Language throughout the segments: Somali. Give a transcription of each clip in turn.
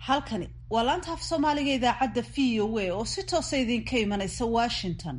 halkani waa laanta af soomaaliga idaacadda v o a oo si toosa idinka imanaysa washington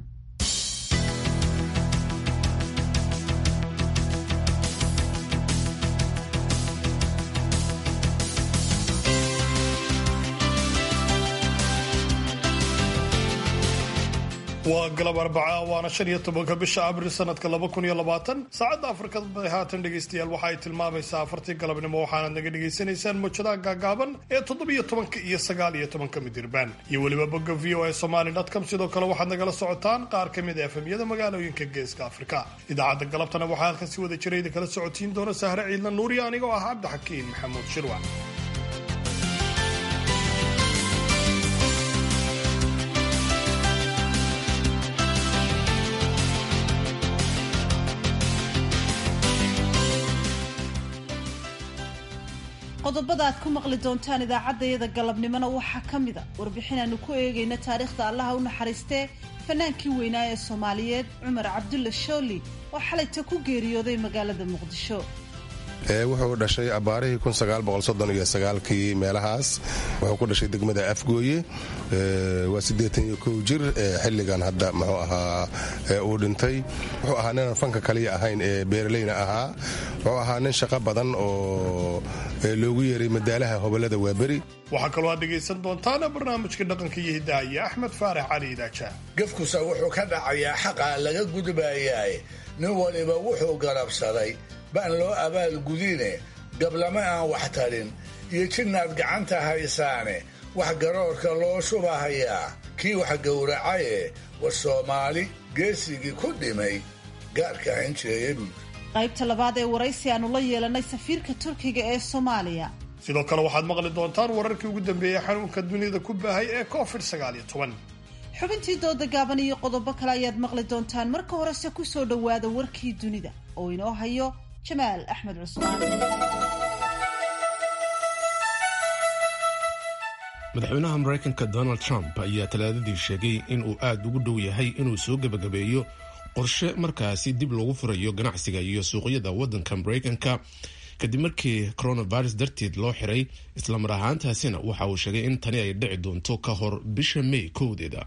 waa galab arbaca waana shan iyo tobanka bisha abril sanadka laba kun iyo labaatan saacadda afrikada bari haatan dhegaystayaal waxa ay tilmaamaysaa afartii galabnimo waxaanaad naga dhagaysanaysaan mawjadaha gaagaaban ee toddobiyo tobanka iyo sagaal iyo tobanka midirbaan iyo weliba bogga v o a somali dotcom sidoo kale waxaad nagala socotaan qaar ka mid a efemyada magaalooyinka geeska afrika idaacadda galabtana waxaa halkan si wada jira idin kala socotiin doona sahre ciidna nuuriya anigoo ah cabdixakiin maxamuud shirwac qodobada aad ku maqli doontaan idaacaddayada galabnimona waxaa ka mid a warbixin aanu ku eegayna taariikhda allaha u naxariistee fanaankii weynaa ee soomaaliyeed cumar cabdulla shooli oo xalayta ku geeriyooday magaalada muqdisho wuxuu dhashay abaarihii kii meelahaas wuxuu ku dhashay degmada afgooye waa jir xilligan hadda muxuu ahaa uu dhintay wuxuu ahaa ninaan fanka kaliya ahayn ee beeraleyna ahaa wuxuu ahaa nin shaqo badan oo loogu yeeray madaalaha hobolada waaberi waxaa kaloo aad dhegaysan doontaana barnaamijka dhaqanka iyo hiddaha iyo axmed faarax cali idaaja gefkusa wuxuu ka dhacayaa xaqaa laga gudbayaay nin waliba wuxuu garabsaday baan loo abaalgudine gablama aan wax tarin iyo jidnaad gacanta haysaane wax garoorka loo shubahayaa kii wax gowracaye war soomaali geesigii ku dhimay gaarka hanjeeya buud qaybta labaad ee waraysi aanu la yeelanay safiirka turkiga ee soomaaliya sidoo kale waxaad maqli doontaan wararkii ugu dambeeyey xanuunka dunida ku baahay ee covid xubintii dooda gaaban iyo qodobo kale ayaad maqli doontaan marka horese ku soo dhowaada warkii dunida oo inoo hayo jamaal axmed cusmaan madaxweynaha maraykanka donald trump ayaa talaadadii sheegay in uu aad ugu dhow yahay inuu soo gebagabeeyo qorshe markaasi dib loogu furayo ganacsiga iyo suuqyada waddanka maraykanka kadib markii coronavirus darteed loo xiray islamar ahaantaasina waxa uu sheegay in tani ay dhici doonto ka hor bisha may kowdeeda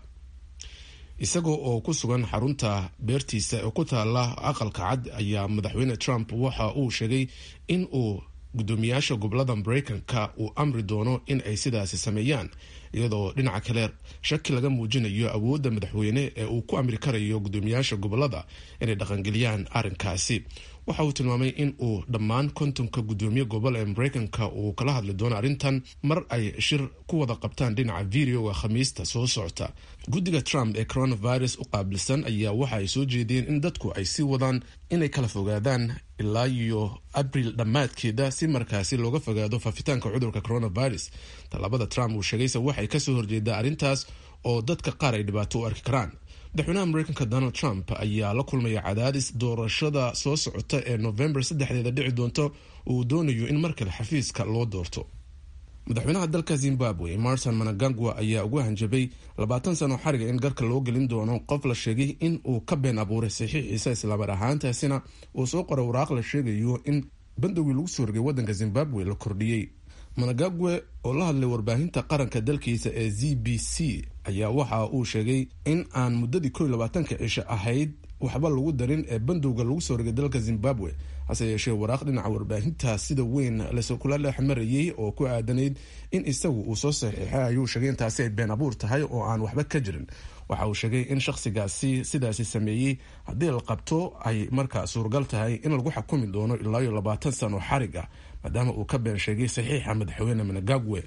isagoo oo ku sugan xarunta beertiisa ee ku taala aqalka cad ayaa madaxweyne trump waxa uu sheegay in uu guddoomiyaasha gobolada maraykanka uu amri doono in ay sidaasi sameeyaan iyadoo dhinaca kale shaki laga muujinayo awoodda madaxweyne ee uu ku amri karayo guddoomiyaasha gobolada inay dhaqangeliyaan arrinkaasi waxa uu tilmaamay in uu dhammaan kontonka guddoomiye gobol ee maraykanka uu kala hadli doono arrintan mar ay shir ku wada qabtaan dhinaca videoga khamiista soo socota guddiga trump ee coronavirus u qaabilsan ayaa waxa ay soo jeediyeen in dadku ay sii wadaan inay kala fogaadaan ilaa iyo abril dhammaadkeeda si markaasi looga fogaado faafitaanka cudurka coronavirus tallaabada trump uu sheegayse waxay kasoo horjeedaa arrintaas oo dadka qaar ay dhibaato u arki karaan madaxweynaha mareykanka donald trump ayaa la kulmaya cadaadis doorashada soo socota ee novembar saddexdeeda dhici doonto uu doonayo in mar kale xafiiska loo doorto madaxweynaha dalka zimbabwe marson managagwa ayaa ugu hanjabay labaatan sano xariga in garka loo gelin doono qof la sheegay in uu ka been abuuray saxiixiisa islaamar ahaantaasina uu soo qoray waraaq la sheegayo in bandowgii lagu soo rogay waddanka zimbabwe la kordhiyey managagwe oo la hadlay warbaahinta qaranka dalkiisa ee z b c ayaa waxa uu sheegay in aan muddadii ko iyo labaatanka cisho ahayd waxba lagu darin ee bandowga lagu soo rogay dalka zimbabwe hase yeeshee waraaq dhinaca warbaahinta sida weyn lasokula dhexmarayey oo ku aadanayd in isagu uu soo saxiixay ayuu sheegay intaasi ay been abuur tahay oo aan waxba ka jirin waxa uu sheegay in shakhsigaasi sidaasi sameeyey haddii la qabto ay markaa suuragal tahay in lagu xukumi doono ilaa iyo labaatan sano xarig ah maadaama uu ka been sheegay saxiixa madaxweyne managagwe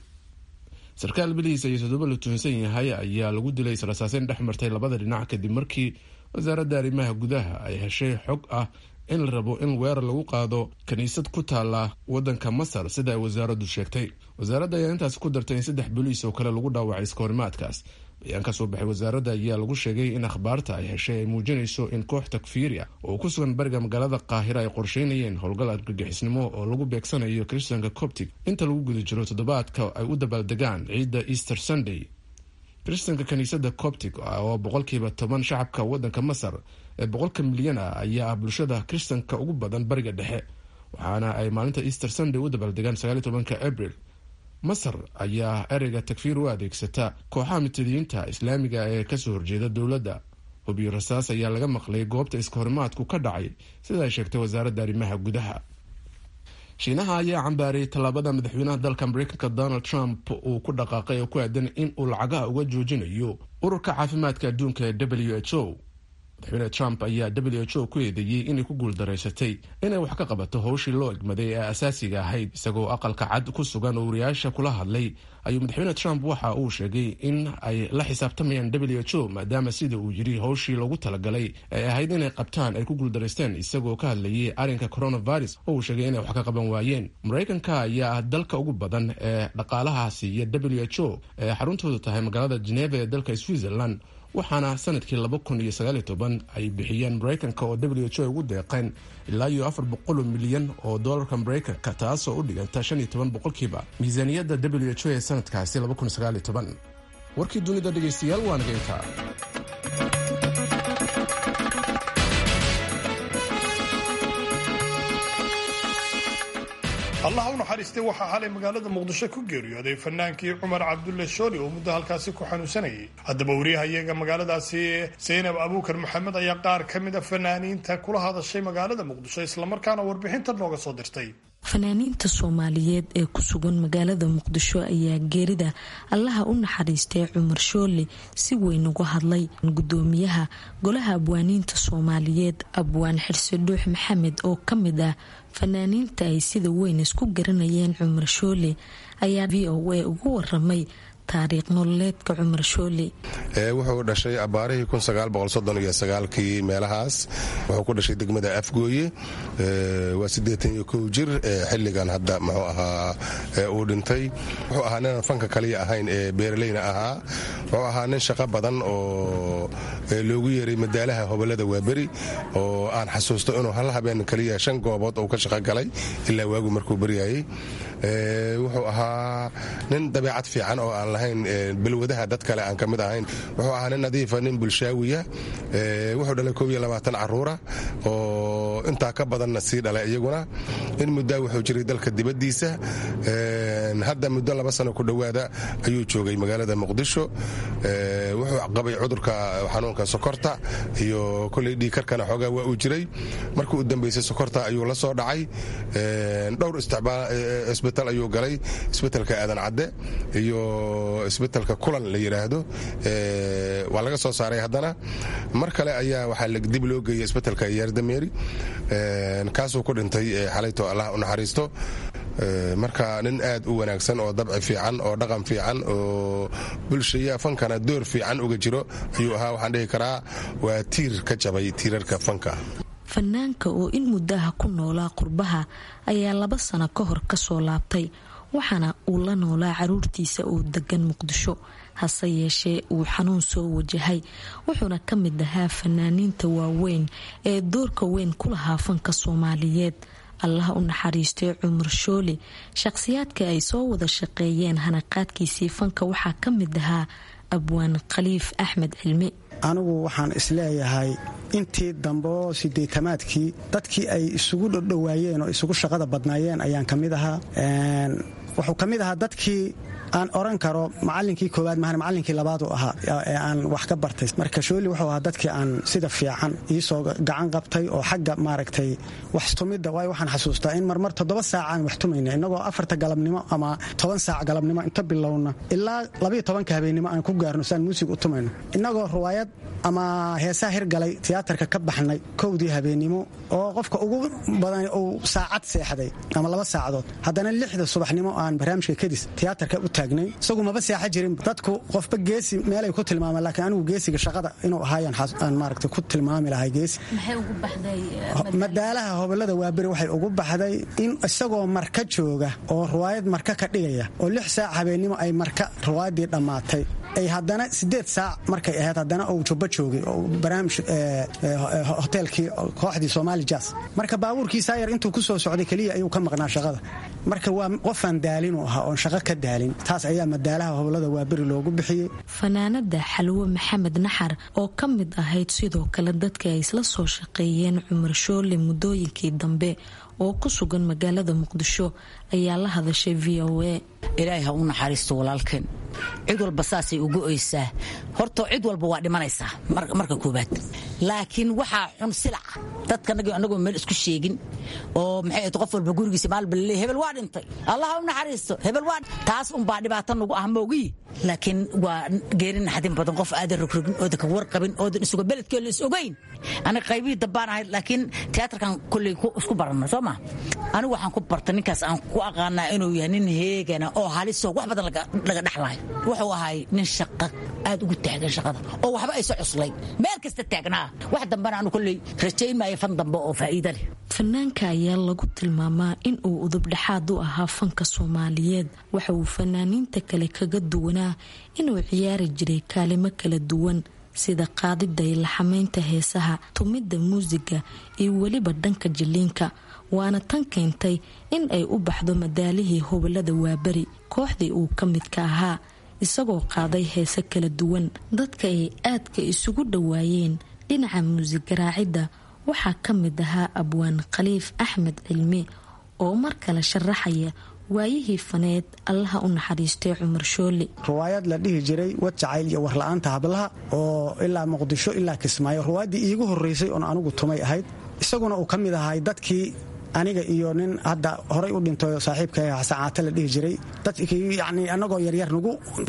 sarkaal bilihiisa iyo toddoba la tuhunsan yahay ayaa lagu dilay israsaaseyn dhex martay labada dhinac kadib markii wasaaradda arrimaha gudaha ay heshay xog ah in la rabo in weerar lagu qaado kiniisad ku taala wadanka masar sida ay wasaaraddu sheegtay wasaaradda ayaa intaasi ku dartay in saddex boliis oo kale lagu dhaawacay iskahorimaadkaas bayaan ka soo baxay wasaaradda ayaa lagu sheegay in akhbaarta ay heshay ay muujinayso in koox takfiiria oo ku sugan bariga magaalada qaahira ay qorsheynayeen howlgal argagixisnimo oo lagu beegsanayo kristanka coptic inta lagu guda jiro toddobaadka ay u dabaaldegaan ciidda easter sunday kristanka kiniisadda coptic oo boqolkiiba toban shacabka wadanka masar ee boqolka milyan ah ayaa ah bulshada kristanka ugu badan bariga dhexe waxaana ay maalinta easter sunday u dabaaldegaan sagaaliy tobanka abril masar ayaa ereyga takfiir u adeegsata kooxaha mutadiyiinta islaamiga ee kasoo horjeeda dowladda hubiyo rasaas ayaa laga maqlay goobta iskahorimaadku ka dhacay sida ay sheegtay wasaaradda arrimaha gudaha shiinaha ayaa cambaariyay tallaabada madaxweynaha dalka mareykanka donald trump uu ku dhaqaaqay oo ku aadan in uu lacagaha uga joojinayo ururka caafimaadka adduunka ee w h o madaxweyne trump ayaa w h o ku eedeeyey inay ku guuldaraysatay inay wax ka qabato howshii loo egmaday ee asaasiga ahayd isagoo aqalka cad ku sugan oo wariyaasha kula hadlay ayuu madaxweyne trump waxa uu sheegay in ay la xisaabtamayaan w h o maadaama sida uu yiri howshii loogu talagalay ee ahayd inay qabtaan ay ku guuldaraysteen isagoo ka hadlayay arrinka coronavirus oo uu sheegay inay wax ka qaban waayeen maraykanka ayaa ah dalka ugu badan ee dhaqaalahaasi iyo w h o ee xaruntoodu tahay magaalada geneva ee dalka switzerland waxaana sanadkii laba kun iyo sagaal iyo toban ay bixiyeen maraykanka oo w h o ugu deeqeen ilaa iyo afar boqoloo milyan oo doolarka maraykanka taasoo u dhiganta shan iyo toban boqolkiiba miisaaniyadda w h o ee sanadkaasi laba kun sagaal iyo toban warkii dunida dhegaystayaal waa naga intaa allah u naxariistay waxaa xalay magaalada muqdisho ku geeriyooday fanaankii cumar cabdulle shooli oo muddo halkaasi ku xanuunsanayay haddaba wariyahayaga magaaladaasi saynab abuukar maxamed ayaa qaar ka mid a fanaaniinta kula hadashay magaalada muqdisho islamarkaana warbixinta nooga soo dirtay fanaaniinta soomaaliyeed ee ku sugan magaalada muqdisho ayaa geerida allaha u naxariistay cumar shoole si weyn uga hadlay gudoomiyaha golaha abwaaniinta soomaaliyeed abwaan xirse dhuux maxamed oo ka mid ah fanaaniinta ay sida weyn isku garanayeen cumar shoole ayaa v o a ugu waramay taariikh nololeedka cumar shoole wuxuu dhashay abaarihii kii meelahaas wuxuu ku dhashay degmada afgooye waa jir xiligan hadda muxuu ahaa uu dhintay wuxuu ahaa ninaan fanka kaliya ahayn ee beeraleyna ahaa wuxuu ahaa nin shaqo badan oo loogu yeeray madaalaha hobolada waaberi oo aan xasuusto inuu hal habeen kaliya shan goobood uu ka shaqo galay ilaa waagu markuu baryayey wuxuu ahaa nin dabeecad fiican oo aan lahayn balwadaha dad kale aan ka mid ahayn wuxuu ahaa nin nadiifa nin bulshaawiya wuxuu dhalay koob iyo labaatan caruura oo intaa ka badanna sii dhalay iyaguna in muddaa wuxuu jiray dalka dibaddiisa hadda muddo laba sano ku dhowaada ayuu joogay magaalada muqdisho wuxuu qabay cudurka xanuunka sokorta iyo koley dhiikarkana xoogaa waa uu jiray markii u dambaysay sokorta ayuu la soo dhacay dhowr isbitaal ayuu galay isbitelka aadan cadde iyo isbitelka kulan la yidhaahdo waa laga soo saaray haddana mar kale ayaa waxaa dib loo geeyay isbitelka yaardameeri kaasuu ku dhintay xalayto allah u naxariisto marka nin aad u wanaagsan oo dabci fiican oo dhaqan fiican oo bulshaya fankana door fiican uga jiro ayuu ahaa waxaan dhihi karaa waa tiir ka jabay tiirarka fanka fanaanka oo in muddaha ku noolaa qurbaha ayaa laba sano ka hor kasoo laabtay waxaana uu la noolaa caruurtiisa oo degan muqdisho hase yeeshee uu xanuun soo wajahay wuxuuna ka mid ahaa fanaaniinta waaweyn ee doorka weyn ku lahaa fanka soomaaliyeed allah u naxariistay cumar shoole shaqhsiyaadka ay soo wada shaqeeyeen hanaqaadkiisii fanka waxaa ka mid ahaa abwaan khaliif axmed cilmi anigu waxaan isleeyahay intii dambeoo sideetamaadkii dadkii ay isugu dhodhowaayeen oo isugu shaqada badnaayeen ayaan ka mid ahaa wuxuu ka mid ahaa dadkii aan oran karo macalinkii koowaad mahan macalinkii labaadu ahaa ee aan wax ka bartay marka shooli wuxuu ahaa dadkii aan sida fiican iisoo gacan qabtay oo xagga maaragtay wax tumidda waayo waxaan xasuustaa in marmar toddoba saac aan wax tumayna innagoo afarta galabnimo ama toban saac galabnimo inta bilowna ilaa labayo tobanka habeennimo aan ku gaarno siaan muusig u tumayno innagoo ruwaayad ama heesaa hirgalay tiyaatarka ka baxnay kowdii habeennimo oo qofka ugu badan uu saacad seexday ama laba saacadood haddana lixda subaxnimo aan barnaamijka kadis tiyaatarka u taagnay isagu maba seexa jirin dadku qofba geesi meelay ku tilmaamaan laakiin anigu geesiga shaqada inuu ahaayaan maaragta ku tilmaami lahay geesi madaalaha hobolada waaberi waxay ugu baxday in isagoo marka jooga oo ruwaayad marka ka dhigaya oo lix saac habeennimo ay marka ruwaayaddii dhammaatay ay haddana sideed saac markay ahayd haddana uu jubbo joogay oo barnaamij hoteelkii kooxdii somaali jas marka baabuurkiisaa yar intuu ku soo socday keliya ayuu ka maqnaa shaqada marka waa qofaan daalinuu ahaa oon shaqo ka daalin taas ayaa madaalaha hobolada waaberi loogu bixiyey fanaanada xalwo maxamed naxar oo ka mid ahayd sidoo kale dadka ay isla soo shaqeeyeen cumar shoole muddooyinkii dambe oo ku sugan magaalada muqdisho ayaa la hadashay v o a ilaahay ha u naxariisto walaalkeen cid walba saasay ugu oysaa horta cid walba waa dhimanaysaa marka koobaad laakiin waxaa xun silaca dadkanagi anagoo meel isku sheegin oo maxay qof walba gurigiisa maalba laleey hebel waa dhintay allah ha u naxariisto hebel waa taas unbaa dhibaato nagu ah moogii laakiin waa geeri naxdin badan qof aadan rogrogin oodan ka warqabin oodan isuga beledkee la is ogayn aniga qaybihii dambaan ahayd laakiin tiyaatarkan kolley isku baranno soo ma anigu waxaan ku barta ninkaas aan ku aqaanaa inuu yahay nin heegana oo halisoo wax badan laga dhexlahay wuxuu ahay nin shaqa aad ugu taagan shaqada oo waxba ayso cuslay meel kasta taagnaa wax dambana anu kolley rajayn maayo fan dambe oo faa'iida leh fanaanka ayaa lagu tilmaamaa in uu udubdhexaad u ahaa fanka soomaaliyeed waxa uu fanaaniinta kale kaga duwanaa inuu ciyaari jiray kaalimo kala duwan sida qaadida iyo laxamaynta heesaha tumidda muusiga iyo weliba dhanka jiliinka waana tan keentay in ay u baxdo madaalihii hobolada waaberi kooxdii uu ka midka ahaa isagoo qaaday heese kala duwan dadka ay aadka isugu dhowaayeen dhinaca muusig garaacidda waxaa ka mid ahaa abwaan khaliif axmed cilmi oo mar kale sharaxaya waayihii faneed allaha u naxariistay cumar shooli ruwaayad la dhihi jiray wad jacayl iyo warla-aanta hablaha oo ilaa muqdisho ilaa kismaayo ruwaayaddii iigu horreysay oon anugu tumay ahayd isaguna uu ka mid ahay dadkii aniga iyo nin hadda horay u dhinto saaxiibka xasan caate la dhihi jiray dadkii yani anagoo yaryar nagu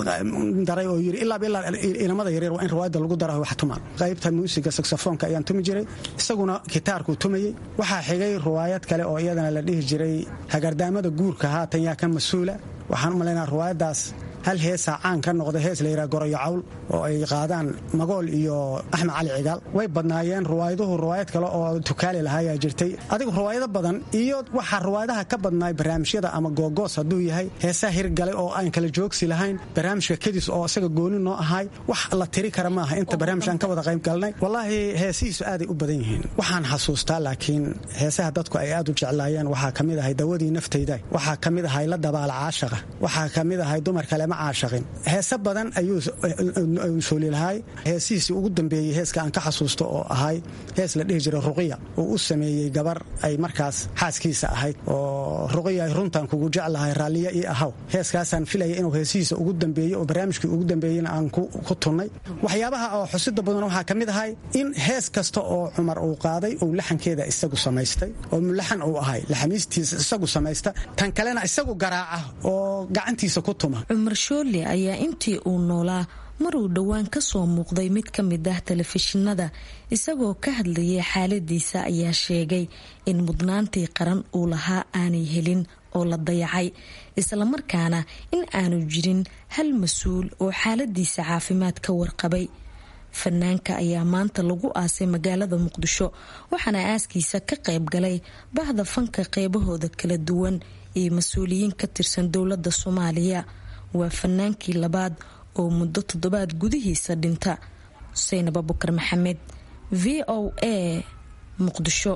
daray oo yiri ilaaba ilaa inamada yaryar waa in riwaayadda lagu dara wax tumaan qaybta muusiga saxofoonka ayaan tumi jiray isaguna gitaarkuu tumayey waxaa xigay riwaayad kale oo iyadana la dhihi jiray hagardaamada guurka haatan yaa ka mas-uula waxaan u malaynaa riwaayaddaas hal heesaa caan ka noqda hees la yidhaha goroyo cawl oo ay qaadaan magool iyo axmed cali cigaal way badnaayeen ruwaayaduhu ruwaayad kale oo tukaali lahaayaa jirtay adigu ruwaayado badan iyo waxaa ruwaayadaha ka badnaay barnaamijyada ama googoos hadduu yahay heesaa hirgalay oo aan kala joogsi lahayn barnaamijka kadis oo isaga gooni noo ahay wax la tiri kara maaha inta barnaamij aan ka wada qayb galnay wallaahi heesihiisu aaday u badan yihiin waxaan xasuustaa laakiin heesaha dadku ay aad u jeclaayeen waxaa ka mid ahay dawadii naftayda waxaa ka mid ahay la dabaala caashaqa waxaa ka mid ahay dumar kale caashaqin heese badan ayuu shoolilahay heesihiisii ugu dambeeyey heeska aan ka xasuusto oo ahay hees la dhihi jiray ruqiya uu u sameeyey gabar ay markaas xaaskiisa ahayd oo ruqiya runtaan kugu jeclahay raalliya ii ahaw heeskaasaan filaya inuu heesihiisa ugu dambeeyey oo barnaamijkii ugu dambeeyeyna aan ku tunnay waxyaabaha oo xusida badan waxaa ka mid ahay in hees kasta oo cumar uu qaaday uu laxankeeda isagu samaystay oo mulaxan uu ahay laxamiistiisa isagu samaysta tan kalena isagu garaaca oo gacantiisa ku tuma shooli ayaa intii uu noolaa maruu dhowaan ka soo muuqday mid ka mid ah telefishinada isagoo ka hadlayay xaaladiisa ayaa sheegay in mudnaantii qaran uu lahaa aanay helin oo la dayacay islamarkaana in aanu jirin hal mas-uul oo xaaladiisa caafimaad ka warqabay fanaanka ayaa maanta lagu aasay magaalada muqdisho waxaana aaskiisa ka qayb galay bahda fanka qeybahooda kala duwan iyo mas-uuliyiin ka tirsan dowladda soomaaliya waa fanaankii labaad oo muddo toddobaad gudihiisa dhinta xuseynab abukar maxamed v o a muqdisho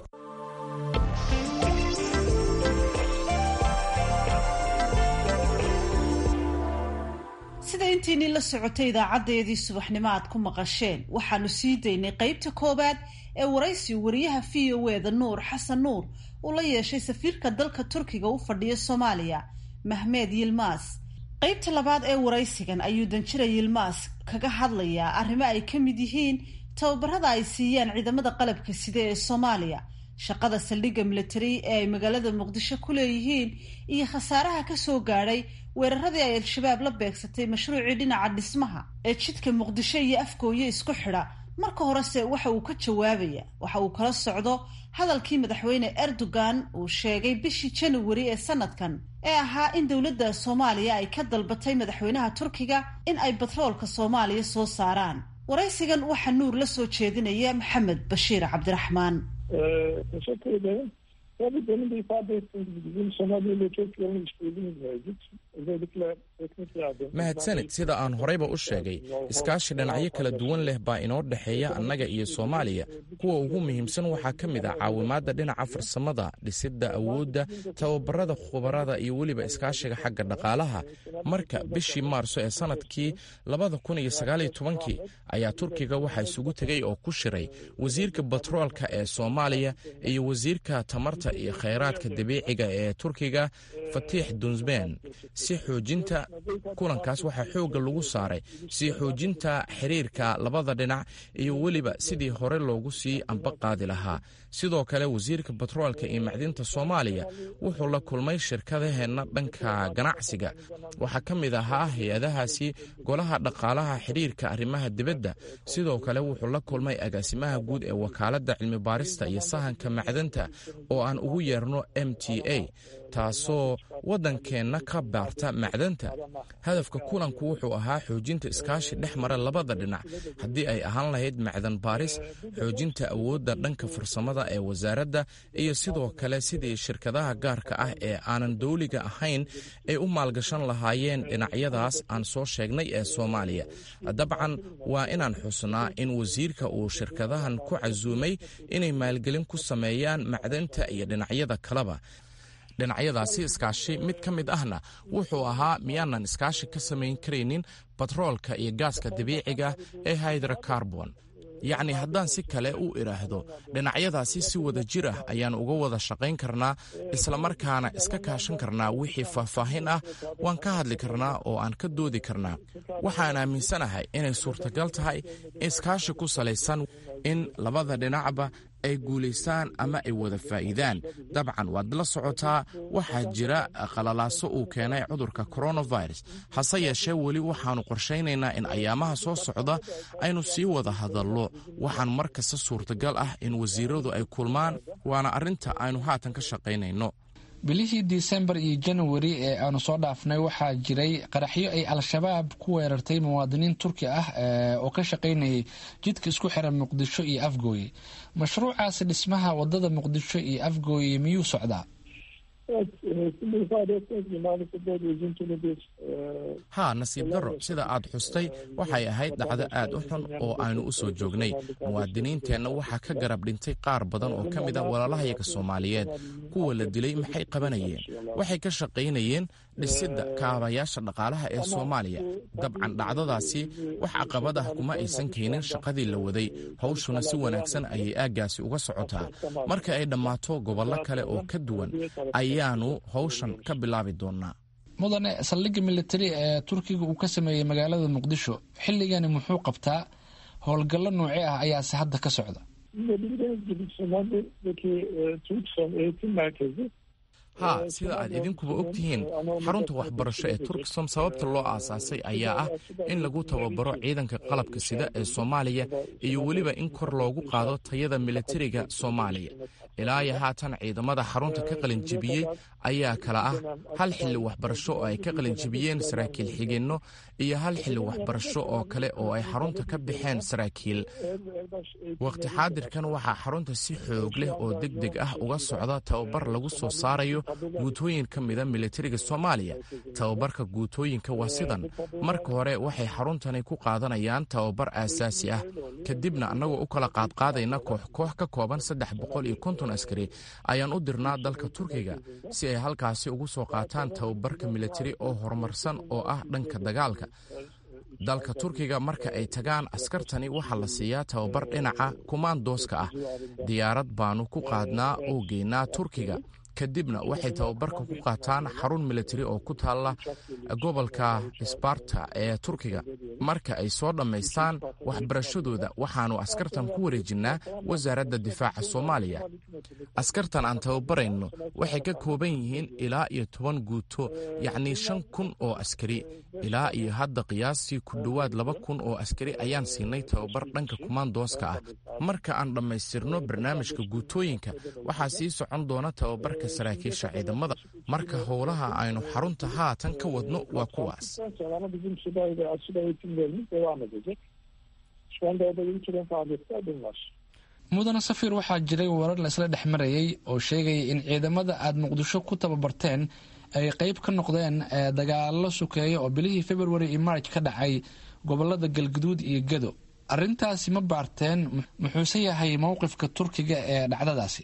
sida intiinii la socotay idaacadeedii subaxnimo aad ku maqasheen waxaanu sii daynay qeybta koowaad ee waraysi wariyaha v o e da nuur xasan nuur uu la yeeshay safiirka dalka turkiga u fadhiya soomaaliya mahmed yilmaas qaybta labaad ee waraysigan ayuu danjira yilmaas kaga hadlayaa arrimo ay ka mid yihiin tababarada ay siiyaan ciidamada qalabka sida ee soomaaliya shaqada saldhigga military ee ay magaalada muqdisho ku leeyihiin iyo khasaaraha ka soo gaadhay weeraradii ay al-shabaab la beegsatay mashruucii dhinaca dhismaha ee jidka muqdisho iyo afgooye isku xidha marka horese waxa uu ka jawaabaya waxa uu kala socdo hadalkii madaxweyne erdogan uu sheegay bishii januari ee sanadkan ee ahaa in dowladda soomaaliya ay ka dalbatay madaxweynaha turkiga in ay batroolka soomaaliya soo saaraan waraysigan waxaa nuur la soo jeedinaya maxamed bashiir cabdiraxmaan teşekkür ederim. Tabii demin de ifade ettiğim gibi bizim Somali ile çok yoğun işbirliğimiz mevcut. Özellikle mahadsanid sida aan horeyba u sheegay iskaashi dhinacyo kala duwan leh baa inoo dhexeeya annaga iyo soomaaliya kuwa ugu muhiimsan waxaa ka mid ah caawimaadda dhinaca farsamada dhisidda awoodda tababarada khubarada iyo weliba iskaashiga xagga dhaqaalaha marka bishii maarso ee sanadkii kii ayaa turkiga waxaa isugu tegay oo ku shiray wasiirka batroolka ee soomaaliya iyo wasiirka tamarta iyo khayraadka dabiiciga ee turkiga fatiix dunsben si xoojinta kulankaas waxaa xoogga lagu saaray si xoojinta xiriirka labada dhinac iyo weliba sidii hore loogu sii amba qaadi lahaa sidoo kale wasiirka batroolka iyo macdinta soomaaliya wuxuu la kulmay shirkadaheenna dhanka ganacsiga waxaa ka mid ahaa hay-adahaasi golaha dhaqaalaha xiriirka arrimaha dibadda sidoo kale wuxuu la kulmay agaasimaha guud ee wakaaladda cilmi baarista iyo sahanka macdanta oo aan ugu yeerno m t a taasoo waddankeenna ka baarta macdanta hadafka kulanku wuxuu ahaa xoojinta iskaashi dhex mara labada dhinac haddii ay ahaan lahayd macdan baaris xoojinta awoodda dhanka farsamada ee wasaaradda iyo sidoo kale sidii shirkadaha gaarka ah ee aanan dowliga ahayn ay u maalgashan lahaayeen dhinacyadaas aan soo sheegnay ee soomaaliya dabcan waa inaan xusnaa in wasiirka uu shirkadahan ku casuumay inay maalgelin ku sameeyaan macdanta iyo dhinacyada kaleba dhinacyadaasi iskaashi mid ka mid ahna wuxuu ahaa miyaanan iskaashi ka samayn karaynin batroolka iyo gaaska dabiiciga ee hydrocarbon yacni haddaan si kale u idhaahdo dhinacyadaasi si wada jir ah ayaan uga wada shaqayn karnaa islamarkaana iska kaashan karnaa wixii faahfaahin ah waan ka hadli karnaa oo aan ka doodi karnaa waxaan aaminsanahay inay suurtagal tahay iskaashi ku salaysan in labada dhinacba ay guulaystaan ama ay wada faa'iidaan dabcan waad la socotaa waxaa jira qalalaaso uu keenay cudurka coronavirus hase yeeshee weli waxaannu qorshaynaynaa in ayaamaha soo socda aynu sii wada hadallo waxaan mar kasta suurtagal ah in wasiiradu ay kulmaan waana arrinta aynu haatan ka shaqaynayno bilihii disembar iyo januari ee aanu soo dhaafnay waxaa jiray qaraxyo ay al-shabaab ku weerartay muwaadiniin turki ah oo ka shaqaynayay jidka isku xiran muqdisho iyo afgooye mashruucaasi dhismaha wadada muqdisho iyo afgooye miyuu socdaa haa nasiib darro sida aad xustay waxay ahayd dhacdo aad u xun oo aynu u soo joognay muwaadiniinteenna waxaa ka garab dhintay qaar badan oo ka mid a walaalahayaga soomaaliyeed kuwa la dilay maxay qabanayeen waxay ka shaqaynayeen dhisidda kaabayaasha dhaqaalaha ee soomaaliya dabcan dhacdadaasi wax caqabad ah kuma aysan keenin shaqadii la waday hawshuna si wanaagsan ayay aaggaasi uga socotaa marka ay dhammaato gobollo kale oo ka duwan ayaanu hawshan ka bilaabi doonnaa mudane saldhigga militari ee turkiga uu ka sameeyey magaalada muqdisho xilligani muxuu qabtaa howlgallo noocee ah ayaase hadda ka socda haa sida aad idinkuba og tihiin xarunta waxbarasho ee turksom sababta loo aasaasay ayaa ah in lagu tababaro ciidanka qalabka sida ee soomaaliya iyo weliba in kor loogu qaado tayada militariga soomaaliya ilaa iyo haatan ciidamada xarunta ka qalinjebiyey ayaa kala ah hal xilli waxbarasho oo ay ka qalinjebiyeen saraakiil xigeenno iyo hal xilli waxbarasho oo kale oo ay xarunta ka baxeen saraakiil waqti xaadirkan waxaa xarunta si xoog leh oo deg deg ah uga socda tababar lagu soo saarayo guutooyin ka mida militariga soomaaliya tababarka guutooyinka waa sidan marka hore waxay xaruntani ku qaadanayaan tababar aasaasi ah kadibna annagoo u kala qaadqaadayna koox koox ka kooban saddex boqol iyo konton askari ayaan u dirnaa dalka turkiga si ay halkaasi ugu soo qaataan tababarka militari oo horumarsan oo ah dhanka dagaalka dalka turkiga marka ay tagaan askartani waxaa la siiyaa tababar dhinaca kumaandooska ah diyaarad baanu ku qaadnaa oo geynaa turkiga kadibna waxay tababarka ku qaataan xarun militari oo ku taalla gobolka sbarta ee turkiga marka ay soo dhammaystaan waxbarashadooda waxaannu askartan ku wareejinnaa wasaaradda difaaca soomaaliya askartan aan tababarayno waxay ka kooban yihiin ilaa iyo toban guuto yacnii shan kun oo askari ilaa iyo hadda qiyaastii ku dhowaad laba kun oo askari ayaan siinay tababar dhanka kumaandooska ah marka aan dhammaystirno barnaamijka guutooyinka waxaa sii socon doona tababarka saraakiisha ciidamada marka howlaha aynu xarunta haatan ka wadno waa kuwaas mudane safir waxaa jiray warar laisla dhex marayay oo sheegaya in ciidamada aada muqdisho ku tababarteen ay qeyb ka noqdeen dagaalo sukeeya oo bilihii february iyo march ka dhacay gobolada galguduud iyo gedo arintaasi ma baarteen muxuuse yahay mowqifka turkiga ee dhacdadaasi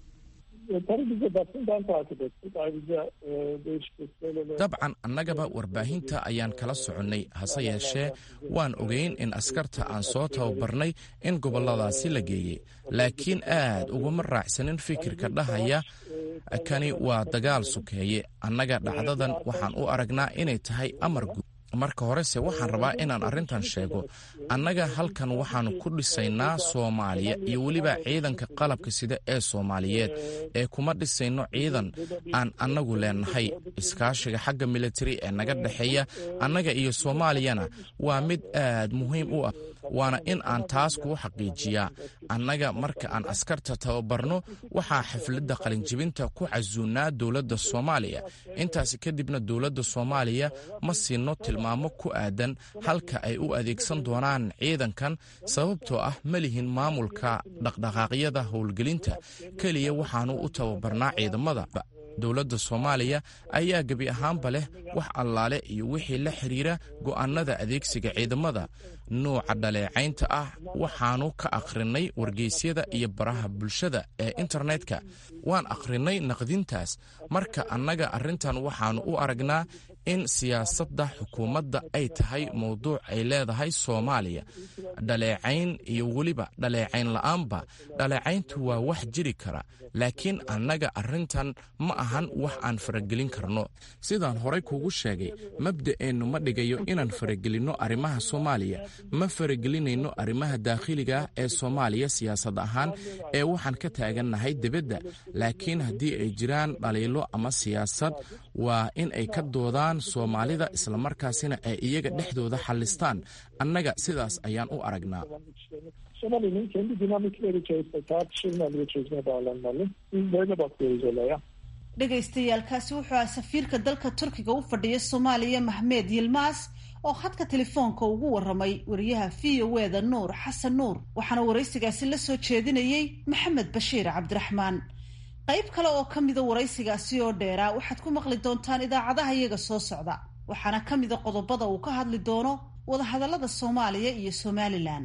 dabcan annagaba warbaahinta ayaan kala soconnay hase yeeshee waan ogeyn in askarta aan soo tababarnay in gobolladaasi la geeyey laakiin aad uguma raacsanin fikirka dhahaya kani waa dagaal sukeeye annaga dhacdadan waxaan u aragnaa inay tahay amar guud marka horese waxaan rabaa inaan arrintan sheego annaga halkan waxaannu ku dhisaynaa soomaaliya iyo weliba ciidanka qalabka sida ee soomaaliyeed ee kuma dhisayno ciidan aan annagu leenahay iskaashiga xagga militari ee naga dhexeeya annaga iyo soomaaliyana waa mid aad muhiim u ah waana in aan taas kuu xaqiijiyaa annaga marka aan askarta tababarno waxaa xafladda qalinjibinta ku casuunnaa dowladda soomaaliya intaasi kadibna dowladda soomaaliya ma siinno tilmaamo ku aadan halka ay u adeegsan doonaan ciidankan sababtoo ah ma lihin maamulka dhaqdhaqaaqyada howlgelinta keliya waxaannu u tababarnaa ciidamada dowladda soomaaliya ayaa gebi ahaanba leh wax allaale iyo wixii la xidhiira go'aannada adeegsiga ciidamada nuuca dhaleecaynta ah waxaannu ka akhrinay wargeysyada iyo baraha bulshada ee internetka waan akhrinay naqdintaas marka annaga arrintan waxaannu u aragnaa in siyaasadda xukuumadda ay tahay mowduuc ay leedahay soomaaliya dhaleecayn iyo weliba dhaleecayn la'aanba dhaleecayntu waa wax jiri kara laakiin annaga arrintan ma ahan wax aan faragelin karno sidaan horay kuugu sheegay mabda'eennu ma dhigayo inaan faragelinno arrimaha soomaaliya ma faragelinayno arrimaha daakhiliga ah ee soomaaliya siyaasad ahaan ee waxaan ka taagannahay dibadda laakiin haddii ay jiraan dhaliilo ama siyaasad waa in ay ka doodaan soomaalida islamarkaasina ay iyaga dhexdooda xallistaan annaga sidaas ayaan u aragnaa Somali'nin kendi dinamikleri içerisinde tartışılmalı ve çözüme bağlanmalı. Biz böyle bakıyoruz olaya. dhegaystayaalkaasi wuxuu aha safiirka dalka turkiga u fadhiya soomaaliya mahmed yilmaas oo khadka telefoonka ugu waramay wariyaha v o eda nuur xasan nuur waxaana waraysigaasi la soo jeedinayey maxamed bashiir cabdiraxmaan qayb kale oo ka mida waraysigaasi oo dheeraa waxaad ku maqli doontaan idaacadaha iyaga soo socda waxaana ka mida qodobada uu ka hadli doono wadahadallada soomaaliya iyo somalilan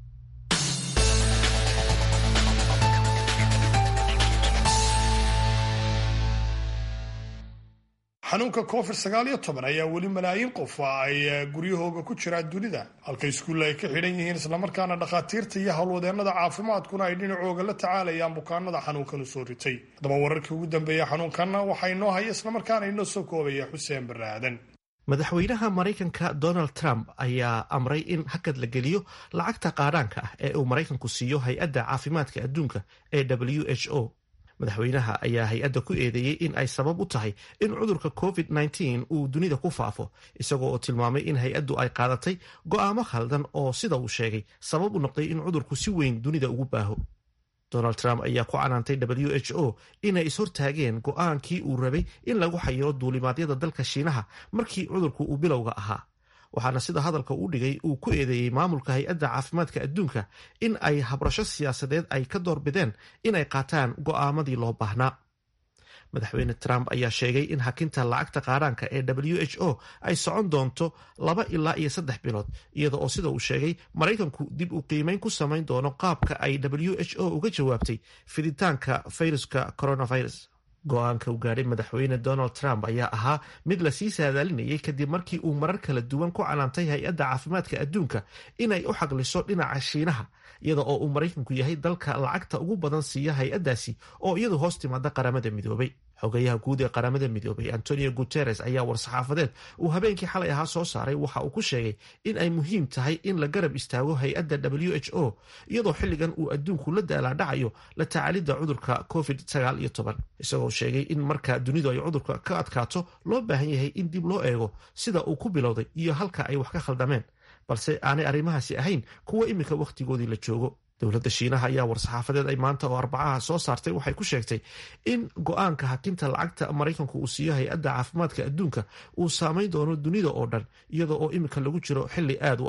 xanuunka covid sagaal iyo toban ayaa weli malaayiin qof ay guryahooga ku jiraan dunida halka iskuulla ay ka xidhan yihiin islamarkaana dhakhaatiirta iyo howlwadeennada caafimaadkuna ay dhinacooga la tacaalayaan bukaanada xanuunkan u soo ritay haddaba wararkii ugu dambeeya xanuunkanna waxaa inoo haya islamarkaana inoo soo koobaya xuseen barre aadan madaxweynaha maraykanka donald trump ayaa amray in hakad la geliyo lacagta qaadhaanka ah ee uu maraykanku siiyo hay-adda caafimaadka adduunka ee w h o madaxweynaha ayaa hay-adda ku eedeeyey in ay sabab u tahay in cudurka covid -19 uu dunida ku faafo isagoo oo tilmaamay in hay-addu ay qaadatay go'aamo khaldan oo sida uu sheegay sabab u noqday in cudurku si weyn dunida ugu baaho donald trump ayaa ku canaantay w h o inay ishortaageen go'aankii uu rabay in lagu xayiro duulimaadyada dalka shiinaha markii cudurku uu bilowga ahaa waxaana sida hadalka uu dhigay uu ku eedeeyey maamulka hay-adda caafimaadka adduunka in ay habrasho siyaasadeed ay ka doorbideen inay qaataan go'aamadii loo baahnaa madaxweyne trump ayaa sheegay in hakinta lacagta qaadhaanka ee w h o ay socon doonto laba ilaa iyo saddex bilood iyada oo sida uu sheegay maraykanku dib u qiimeyn ku samayn doono qaabka ay w h o uga jawaabtay fiditaanka fayruska coronavirus go-aanka uu gaadhay madaxweyne donald trump ayaa ahaa mid lasii saadaalinayay kadib markii uu marar kala duwan ku canaantay hay-adda caafimaadka adduunka inay u xaqliso dhinaca shiinaha iyada oo uu maraykanku yahay dalka lacagta ugu badan siiya hay-addaasi oo iyadu hoos timaada qaramada midoobay xogayaha guud ee qaramada midoobay antonio guteres ayaa war-saxaafadeed uu habeenkii xalay ahaa soo saaray waxa uu ku sheegay in ay muhiim tahay in la garab istaago hay-adda w h o iyadoo xilligan uu adduunku la daalaadhacayo la tacaalidda cudurka covid sagaal iyo toban isagoo sheegay in marka dunidu ay cudurka ka adkaato loo baahan yahay in dib loo eego sida uu ku bilowday iyo halka ay wax ka khaldameen balse aanay arrimahaasi ahayn kuwa iminka wakhtigoodii la joogo dowladda shiinaha ayaa war-saxaafadeed ay maanta oo arbacaha soo saartay waxay ku sheegtay in go-aanka hakinta lacagta maraykanku uu siiyo hay-adda caafimaadka adduunka uu saameyn doono dunida oo dhan iyada oo iminka lagu jiro xili aad u adag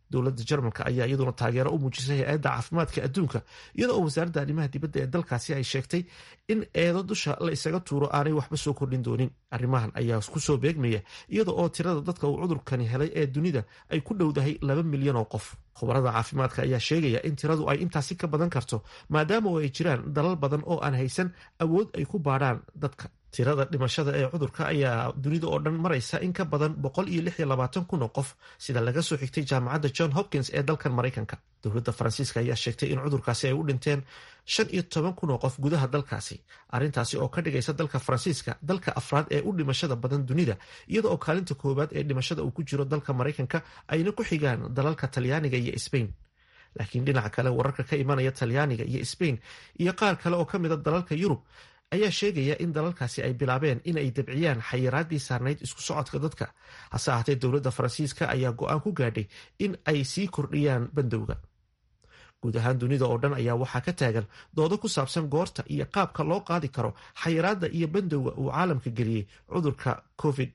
dowladda jarmalka ayaa iyaduna taageero u muujisay hay-adda caafimaadka adduunka iyada oo wasaaradda arrimaha dibadda ee dalkaasi ay sheegtay in eedo dusha la isaga tuuro aanay waxba soo kordhin doonin arrimahan ayaa kusoo beegmaya iyada oo tirada dadka uu cudurkani helay ee dunida ay ku dhowdahay laba milyan oo qof khubarada caafimaadka ayaa sheegaya in tiradu ay intaasi ka badan karto maadaama oo ay jiraan dalal badan oo aan haysan awood ay ku baadhaan dadka tirada dhimashada ee cudurka ayaa dunida oo dhan maraysa in ka badan boqol iyo lix iyo labaatan kun oo qof sida laga soo xigtay jaamacadda john hopkins ee dalkan maraykanka dowladda faransiiska ayaa sheegtay in cudurkaasi ay u dhinteen shan iyo toban kun oo qof gudaha dalkaasi arrintaasi oo ka dhigaysa dalka faransiiska dalka afraad ee u dhimashada badan dunida iyada oo kaalinta koowaad ee dhimashada uu ku jiro dalka maraykanka ayna ku xigaan dalalka talyaaniga iyo sbain laakiin dhinaca kale wararka ka imanaya talyaaniga iyo sbain iyo qaar kale oo ka mida dalalka yurub ayaa sheegaya in dalalkaasi ay bilaabeen in ay dabciyaan xayiraadii saarnayd isku socodka dadka hase ahaatee dowladda faransiiska ayaa go-aan ku gaadhay in ay sii kordhiyaan bandowga guud ahaan dunida oo dhan ayaa waxaa ka taagan doodo ku saabsan goorta iyo qaabka loo qaadi karo xayiraadda iyo bandowga uu caalamka geliyey cudurka covid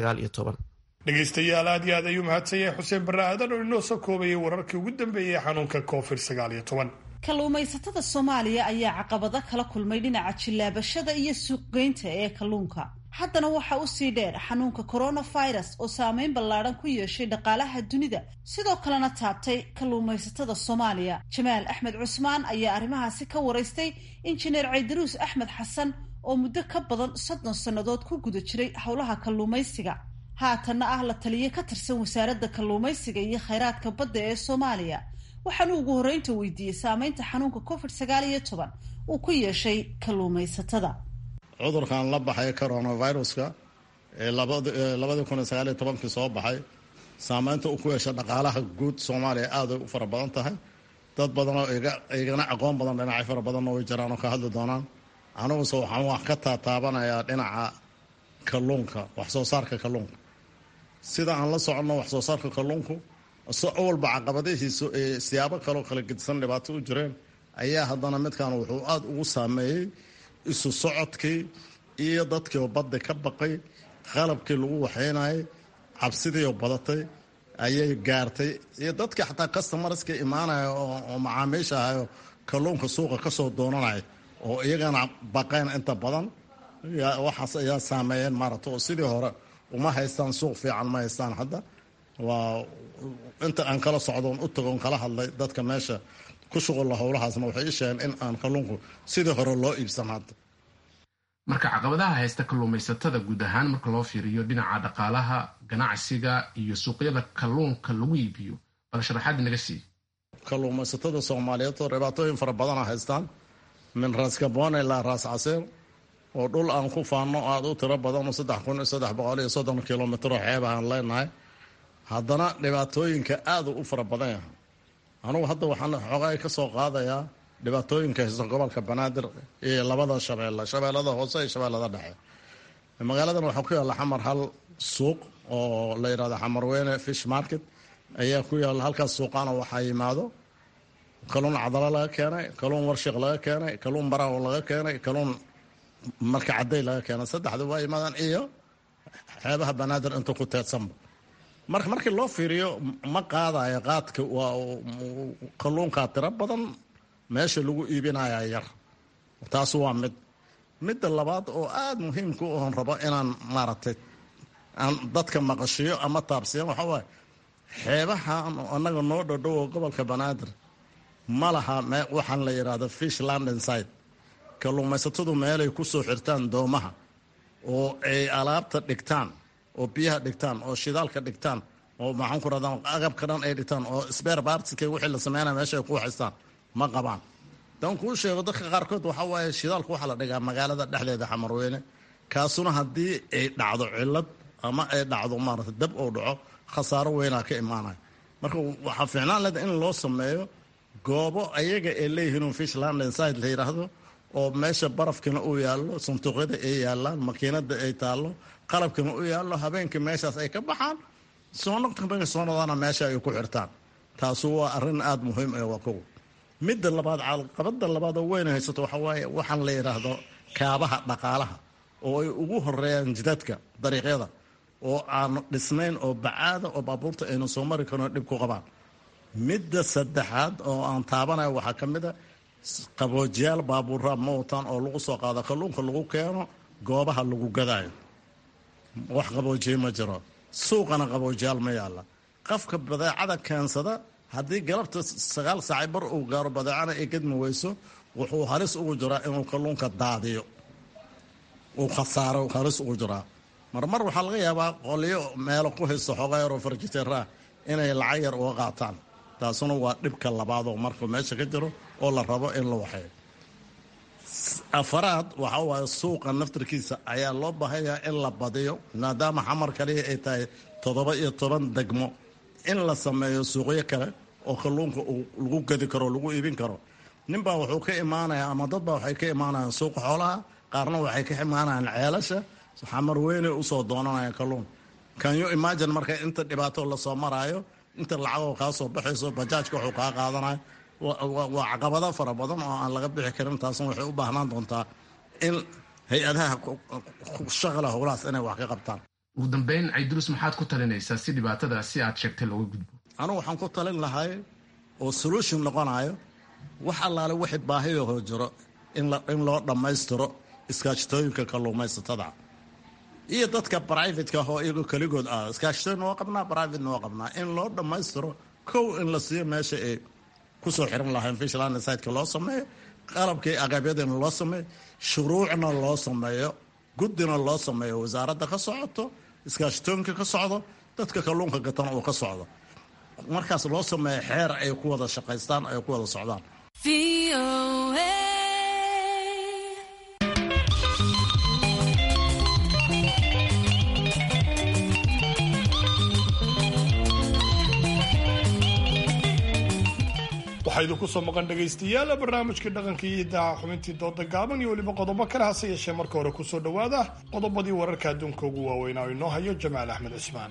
dhegaystayaal aad iyo aad ayuu mahadsan yahay xuseen barre aadan oo inoo soo koobayay wararkii ugu dambeeyey xanuunka covid kalluumaysatada soomaaliya ayaa caqabado kala kulmay dhinaca jillaabashada iyo suuqgeynta ee kalluunka haddana waxaa usii dheer xanuunka coronavirus oo saameyn ballaadhan ku yeeshay dhaqaalaha dunida sidoo kalena taabtay kalluumaysatada soomaaliya jamaal axmed cusmaan ayaa arrimahaasi ka waraystay injineer caydaruus axmed xasan oo muddo ka badan soddon sannadood ku guda jiray howlaha kalluumaysiga haatanna ah la taliye ka tirsan wasaaradda kalluumaysiga iyo khayraadka badda ee soomaaliya waxaanu ugu horreynta weydiiyey saameynta xanuunka covid sagaal iyo toban uu ku yeeshay kalluumaysatada cudurkan la baxay coronaviruska ee labadii kun iyo sagaal iyo tobankii soo baxay saameynta uu ku yeeshay dhaqaalaha guud soomaaliya aaday u fara badan tahay dad badanoo igana aqoon badan dhinacyo fara badanna way jiraan oo ka hadli doonaan aniguse waxaan wax ka taataabanayaa dhinaca kalluunka wax soo saarka kalluunka sida aan la soconno wax soo saarka kalluunku so awalba caqabadihiisu ee siyaabo kaloo kala gedisan dhibaato u jireen ayaa haddana midkan wuxuu aada ugu saameeyey isu socodkii iyo dadkiioo badda ka baqay qalabkii lagu waxaynayay cabsidiioo badatay ayay gaartay iyo dadkii xataa customarska imaanaya oo macaamiisha ahayo kalluunka suuqa ka soo doonanaya oo iyagana baqeen inta badan waxaas ayaa saameeyeen maarata oo sidii hore uma haystaan suuq fiican ma haystaan hadda waa inta aan kala socdoon u tagoon kala hadlay dadka meesha ku shuqulla howlahaasna waxay ii sheegeen in aan kalluunku sidii hore loo iibsan hadda marka caqabadaha haysta kalluumaysatada guud ahaan marka loo fiiriyo dhinaca dhaqaalaha ganacsiga iyo suuqyada kalluunka lagu iibiyo bal sharaxaad naga sii kalluumaysatada soomaaliyeed oo dhibaatooyin fara badana haystaan min raas gaboon ilaa raas casiir oo dhul aan ku faanno aada u tiro badan oo saddex kun iyo saddex boqol iyo soddon kilomitro xeeb aan leenahay haddana dhibaatooyinka aada u fara badan yahay anugu hadda waxaan xoogaay ka soo qaadayaa dhibaatooyinka haysta gobolka banaadir iyo labada shabeelle shabeellada hoose iyo shabeellada dhexe magaaladan waxaa ku yaalla xamar hal suuq oo la yidhahdo xamarweyne fish market ayaa ku yaalla halkaas suuqaana waxaa yimaado kaluun cadalo laga keenay kaluun warshiq laga keenay kaluun baraw laga keenay kaluun marka cadday laga keenay saddexda waa yimaadaan iyo xeebaha banaadir inta ku teedsanba marka markii loo fiiriyo ma qaadayo qaadka waa kalluunkaa tiro badan meesha lagu iibinaya yar taas waa mid midda labaad oo aada muhiimka oon rabo inaan maaragtay aan dadka maqashiyo ama taabsiyan waxaa waaye xeebahan annaga noo dhodhowo gobolka banaadir ma laha waxaan la yidhaahdo fish london side kalluumaysatadu meelay ku soo xirtaan doomaha oo ay alaabta dhigtaan oo biyaha dhigtaan oo shidaalka dhigtaan oo maxaan ku radaa agabka dhan ay dhigtaan oo sbeer baartiska wixii la sameynaya meesha ay ku haystaan ma qabaan dan kuu sheego dadka qaarkood waxaa waaye shidaalka waxaa la dhigaa magaalada dhexdeeda xamarweyne kaasuna haddii ay dhacdo cilad ama ay dhacdo maarata dab oo dhaco khasaaro weynaa ka imaanaya marka waxaa fiicnaan leda in loo sameeyo goobo ayaga ay leeyihiin fish london side la yidhaahdo oo meesha barafkina uu yaallo sanduuqyada ay yaalaan makiinada ay taallo qalabkina u yaallo habeenkii meeshaas ay ka baxaan soonsoonadana meesha ay ku xirtaan taasu waa arrin aada muhiim ee waa kow midda labaad caqabada labaad oo weyn haysato waxaa waaye waxaan la yidhaahdo kaabaha dhaqaalaha oo ay ugu horeeyaan jidadka dariiqyada oo aan dhisnayn oo bacaada oo baabuurta aynu soo mari karno dhib ku qabaan midda saddexaad oo aan taabanayo waxaa ka mid a qaboojiyaal baabuura ma wataan oo lagu soo qaado kalluunka lagu keeno goobaha lagu gadaayo wax qaboojiye ma jiro suuqana qaboojiyaal ma yaalla qofka badeecada keensada haddii galabta sagaal saaci bar uu gaaro badeecana ay gadmi weyso wuxuu halis ugu jiraa inuu kalluunka daadiyo uu khasaaro halis ugu jiraa marmar waxaa laga yaabaa qolyo meelo ku haysta xoogaa yaroo farjiteeraa inay lacag yar uga qaataan taasuna waa dhibka labaadoo markuu meesha ka jiro oo la rabo in la waxeeyo afaraad waxa waaye suuqa naftarkiisa ayaa loo baahanyaa in la badiyo maadaama xamar kaliya ay tahay toddoba iyo toban degmo in la sameeyo suuqyo kale oo kalluunka lagu gadi karo lagu iibin karo ninbaa wuxuu ka imaanaya ama dadbaa waxay ka imaanayaan suuqa xoolaha qaarna waxay ka imaanayaan ceelasha xamar weynay usoo doonanaya kalluun kanyo imagine marka inta dhibaato lasoo maraayo inta lacagoo kaa soo baxayso bajaajka wuxuu kaa qaadanayo waa caqabado fara badan oo aan laga bixi karin taasna waxay u baahnaan doontaa in hay-adaha shaqala howlahaas inay wax ka qabtaan ugu dambeyn caydurus maxaad ku talinaysaa si dhibaatada si aad sheegtay looga gudbo anugu waxaan ku talin lahay oo solution noqonayo wax allaale wixii baahiyahoo jiro in loo dhammaystiro iskaashatooyinka kalluumaysatada iyo dadka brivateka oo iyagoo keligood ah iskaashatooyin waa qabnaa privatena waa qabnaa in loo dhammaystiro kow in la siiyo meesha ay kusoo xiran lahayn fishland siteka loo sameeyo qalabkii agabyadina loo sameeyo shuruucna loo sameeyo guddina loo sameeyo wasaaradda ka socoto iskaashatooyinka ka socdo dadka kalluunka gatan uu ka socdo markaas loo sameeyo xeer ay ku wada shaqaystaan ay ku wada socdaan waxaa idinku soo maqan dhegaystayaal barnaamijkii dhaqanka iyo idaha xubintii dooda gaaban iyo weliba qodobo kale hase yeeshee marka hore kusoo dhowaada qodobadii wararka adduunka ugu waaweynaa oo inoo hayo jamaal axmed cismaan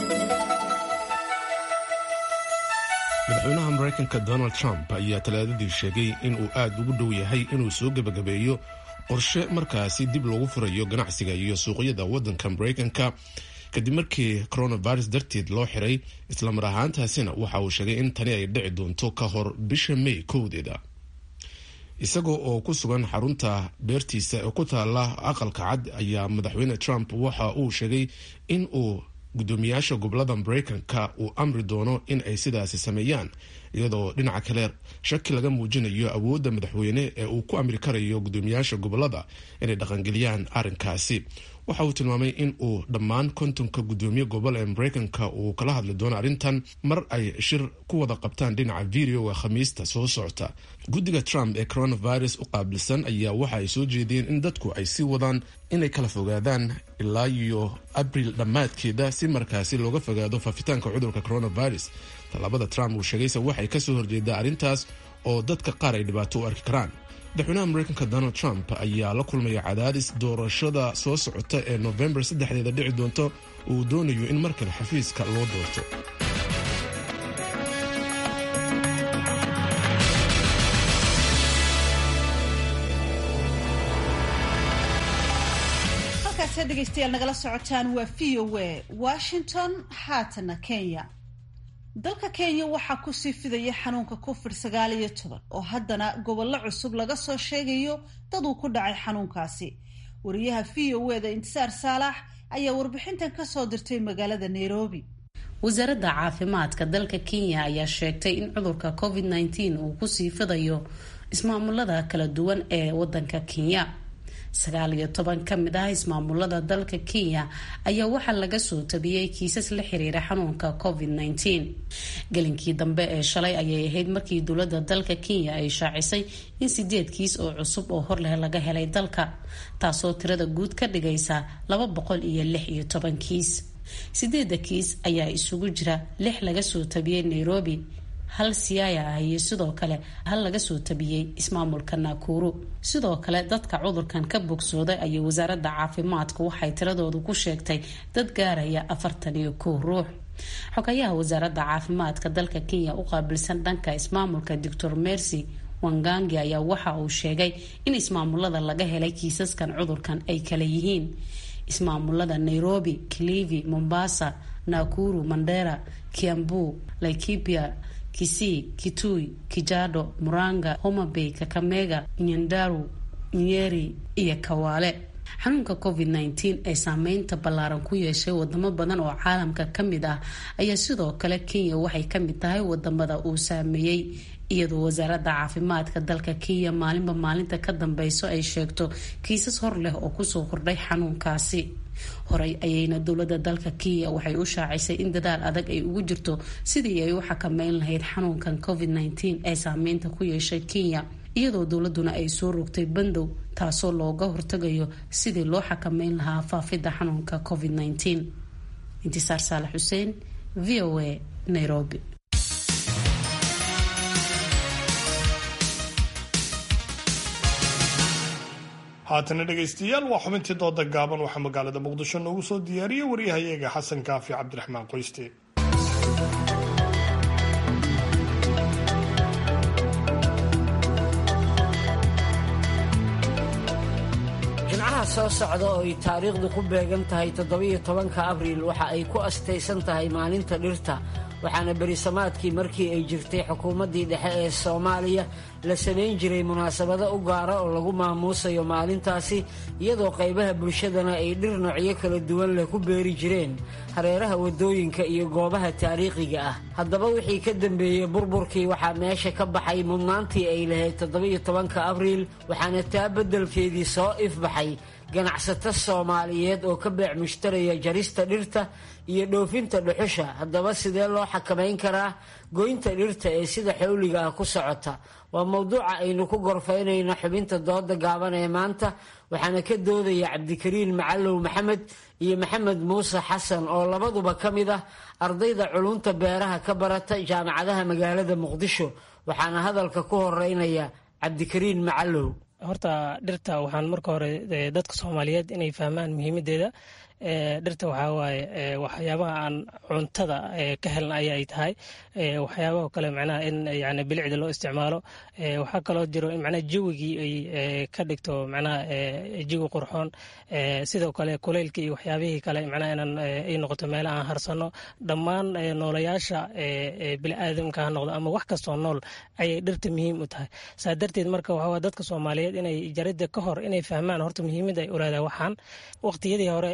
madaxweynaha maraykanka donald trump ayaa talaadadii sheegay in uu aad ugu dhow yahay inuu soo gebagabeeyo qorshe markaasi dib loogu furayo ganacsiga iyo suuqyada waddanka maraykanka kadib markii coronavirus darteed loo xiray islamar ahaantaasina waxa uu sheegay in tani ay dhici doonto ka hor bisha may kowdeeda isagoo oo ku sugan xarunta beertiisa ee ku taala aqalka cad ayaa madaxweyne trump waxa uu sheegay in uu guddoomiyaasha gobolada maraykanka uu amri doono in ay sidaasi sameeyaan iyadoo dhinaca kale shaki laga muujinayo awoodda madaxweyne ee uu ku amri karayo guddoomiyaasha gobolada inay dhaqangeliyaan arrinkaasi waxa uu tilmaamay in uu dhammaan kontonka guddoomiye gobol ee maraykanka uu kala hadli doono arrintan mar ay shir ku wada qabtaan dhinaca videoga khamiista soo socota guddiga trump ee coronavirus u qaabilsan ayaa waxa ay soo jeediyeen in dadku ay sii wadaan inay kala fogaadaan ilaa iyo abril dhammaadkeeda si markaasi looga fogaado faafitaanka cudurka coronavirus tallaabada trump uu sheegayse waxay kasoo horjeedaa arrintaas oo dadka qaar ay dhibaato u arki karaan madaxweynaha maraykanka donald trump ayaa la kulmaya cadaadis doorashada soo socota ee novembar saddexdeeda dhici doonto uu doonayo in markale xafiiska loo doorto halkaasee dhegaystayaal nagala socotaan waa v o a washington haatana kenya dalka kenya waxaa kusii fidaya xanuunka covid sagaal iyo toban oo haddana gobollo cusub laga soo sheegayo dad uu ku dhacay xanuunkaasi wariyaha v o eda intisaar saalax ayaa warbixintan kasoo dirtay magaalada nairobi wasaaradda caafimaadka dalka kenya ayaa sheegtay in cudurka covid nneteen uu kusii fidayo ismaamulada kala duwan ee wadanka kenya sagaal iyo toban ka mid ah ismaamulada dalka kenya ayaa waxaa laga soo tabiyey kiisas la xiriira xanuunka covid nneteen gelinkii dambe ee shalay ayay ahayd markii dowladda dalka kenya ay shaacisay in sideed kiis oo cusub oo horleh laga helay dalka taasoo tirada guud ka dhigaysa laba boqol iyo lix iyo toban kiis sideedda kiis ayaa isugu jira lix laga soo tabiyey nairobi hal siyaaya ah iyo sidoo kale hal laga soo tabiyey ismaamulka naakuru sidoo kale dadka cudurkan ka bogsooday ayay wasaaradda caafimaadku waxay tiradoodu ku sheegtay dad gaaraya afartan iyo kow ruux xogayaha wasaaradda caafimaadka dalka kenya u qaabilsan dhanka ismaamulka doctor mercy wangangi ayaa waxa uu sheegay in ismaamulada laga helay kiisaskan cudurkan ay kala yihiin ismaamulada nairobi kilivi mombasa nakuru mandera kiambu laikipia kisii kitui kijado muranga homabay kakamega nyandaru nyeri iyo kawaale xanuunka covid nteen ee saameynta ballaaran ku yeeshay wadamo badan oo caalamka ka mid ah ayaa sidoo kale kenya waxay ka mid tahay wadamada uu saameeyey iyadoo wasaaradda caafimaadka dalka kenya maalinba maalinta ka dambeyso ay sheegto kiisas hor leh oo kusoo kordhay xanuunkaasi horey ayayna dowladda dalka kenya waxay u shaacisay in dadaal adag ay ugu jirto sidii ay u xakameyn lahayd xanuunkan covid nteen ee saameynta ku yeeshay kenya iyadoo dowladuna ay soo rogtay bandow taasoo looga hortagayo sidii loo xakameyn lahaa faafidda xanuunka covid nteen intisaar saalax xuseen v o a nairobi haatana dhegaystayaal waa xubintii dooda gaaban waxaa magaalada muqdisho noogu soo diyaariyey waryahayaga xasan kaafi cabdiraxmaan qoyste jimcaha soo socda oo ay taariikhdu ku beegan tahay toddobiyo tobanka abriil waxa ay ku astaysan tahay maalinta dhirta waxaana berisamaadkii markii ay jirtay xukuumaddii dhexe ee soomaaliya la samayn jiray munaasabado u gaara oo lagu maamuusayo maalintaasi iyadoo qaybaha bulshadana ay dhir noocyo kala duwan leh ku beeri jireen hareeraha waddooyinka iyo goobaha taariikhiga ah haddaba wixii ka dambeeyey burburkii waxaa meesha ka baxay mudnaantii ay lahayd toddobiyo tobanka abriil waxaana taa beddelkeedii soo ifbaxay ganacsato soomaaliyeed oo ka beec mushtaraya jarista dhirta iyo dhoofinta dhuxusha haddaba sidee loo xakamayn karaa goynta dhirta ee sida xawliga ah ku socota waa mowduuca aynu ku gorfaynayno xubinta dooda gaaban ee maanta waxaana ka doodaya cabdikariin macalow maxamed iyo maxamed muuse xasan oo labaduba ka mid ah ardayda culunta beeraha ka barata jaamacadaha magaalada muqdisho waxaana hadalka ku horeynaya cabdikariin macalow horta dhirta waxaan marka hore dadka soomaaliyeed inay fahmaan muhiimadeeda dhirta waxaa waaye waxyaabaha aan cuntada ka helna ayay tahay waxyaabaha kale macnaha in yani bilicda loo isticmaalo waxaa kaloo jiro in macnaha jawigii ay ka dhigto macnaha jawi qurxoon sidoo kale kuleylka iyo waxyaabihii kale macnaha inaan ay noqoto meela aan harsano dhammaan noolayaasha biniaadamka ha noqdo ama wax kastoo nool ayay dhirta muhiim u tahay saa darteed marka waxaa dadka soomaaliyeed inay jaridda ka hor inay fahmaan horta muhiimadda ay ulaada waxaan waqtiyadii hore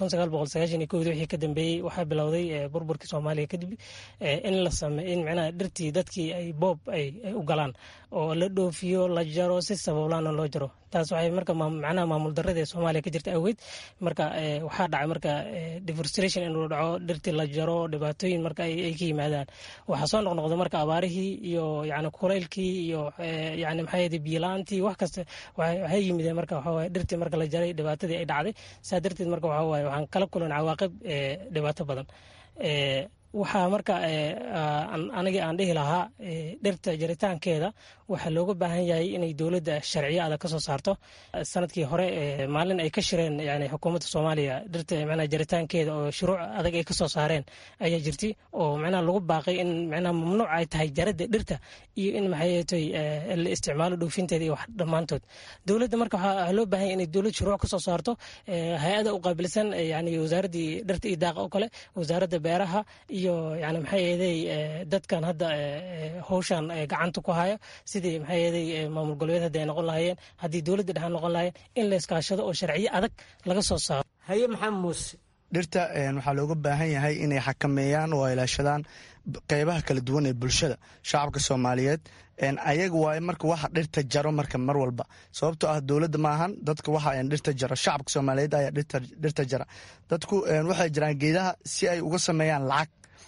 wixii ka dambeeyey waxaa bilowday burburkii soomaaliya kadib in la sameey in macnaha dhirtii dadkii ay boob ay u galaan oo la dhoofiyo la jaro si sabablaana loo jaro taas waxay marka macnaha maamul darrada ee soomaaliya ka jirta awgeed marka waxaa dhacay marka deforestration inuu dhaco dhirtii la jaro dhibaatooyin marka ay ka yimaadaan waxaa soo noqnoqda marka abaarihii iyo yani kulaylkii iyo yani maxaa yidhi biyo-la-aantii wax kasta waxay yimideen marka waxaa waye dhirtii marka la jaray dhibaatadii ay dhacday saa darteed marka waxaa waaye waxaan kala kulan cawaaqib dhibaato badan waxaa marka anigii aan dhihi lahaa dhirta jaritaankeeda waxaa looga baahan yahay inay dowladda sharciyo adag ka soo saarto sanadkii hore maalin ay ka shireen yani xukuumadda soomaaliya dhirta macnaha jaritaankeeda oo shuruuc adag ay ka soo saareen ayaa jirtay oo macnaha lagu baaqay in macnaha mamnuuc ay tahay jaradda dhirta iyo in maxaytoy la isticmaalo dhoofinteeda iyo wax dhammaantood dowladda marka waxaa loo baahan yahay inay dowlad shuruuc ka soo saarto hay-ada u qaabilsan yani wasaaraddii dhirta iyo daaqa oo kale wasaaradda beeraha iyo yani maxaa yeeday dadkan hadda howshan gacanta ku haya sidii maxaa yeeday maamul goboleed haddi ay noqon lahaayeen haddii dowladda dhexe noqon lahaayeen in la iskaashado oo sharciyo adag laga soo saaro haye maxamed muuse dhirta waxaa looga baahan yahay inay xakameeyaan oo ilaashadaan qeybaha kala duwan ee bulshada shacabka soomaaliyeed ayaga waaye marka waxa dhirta jaro marka mar walba sababtoo ah dowladda maahan dadka waxa dhirta jaro shacabka soomaaliyeed ayaa dhirta jara dadku waxay jiraan geedaha si ay uga sameeyaan lacag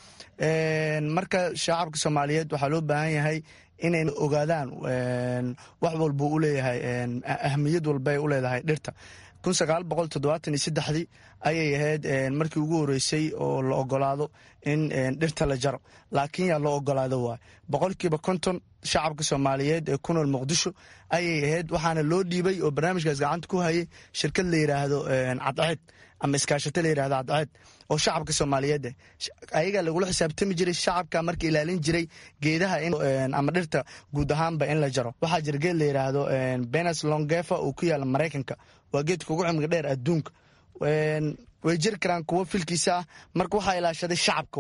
marka shacabka soomaaliyeed waxaa loo baahan yahay inay ogaadaan wax walbuu u leeyahay ahmiyad walbay u leedahay dhirta kun sagaal boqol toddobaatan iyo saddexdii ayay ahayd markii ugu horeysay oo la ogolaado in dhirta la jaro laakiin yaa loo ogolaado waay boqolkiiba konton shacabka soomaaliyeed ee ku nool muqdisho ayay ahayd waxaana loo dhiibay oo barnaamijkaas gacanta ku hayay shirkad la yidhaahdo cadceed ama iskaashato la yidhahdo cadceed oo shacabka soomaaliyeed ayagaa lagula xisaabtami jiray shacabka marka ilaalin jiray geedaha ama dhirta guud ahaanba in la jaro waxaa jira geed la yidhaahdo benes longefa oo ku yaala maraykanka waa geedka ugu cimriga dheer adduunka way jiri karaan kuwo filkiisa ah marka waxaa ilaashaday shacabka waay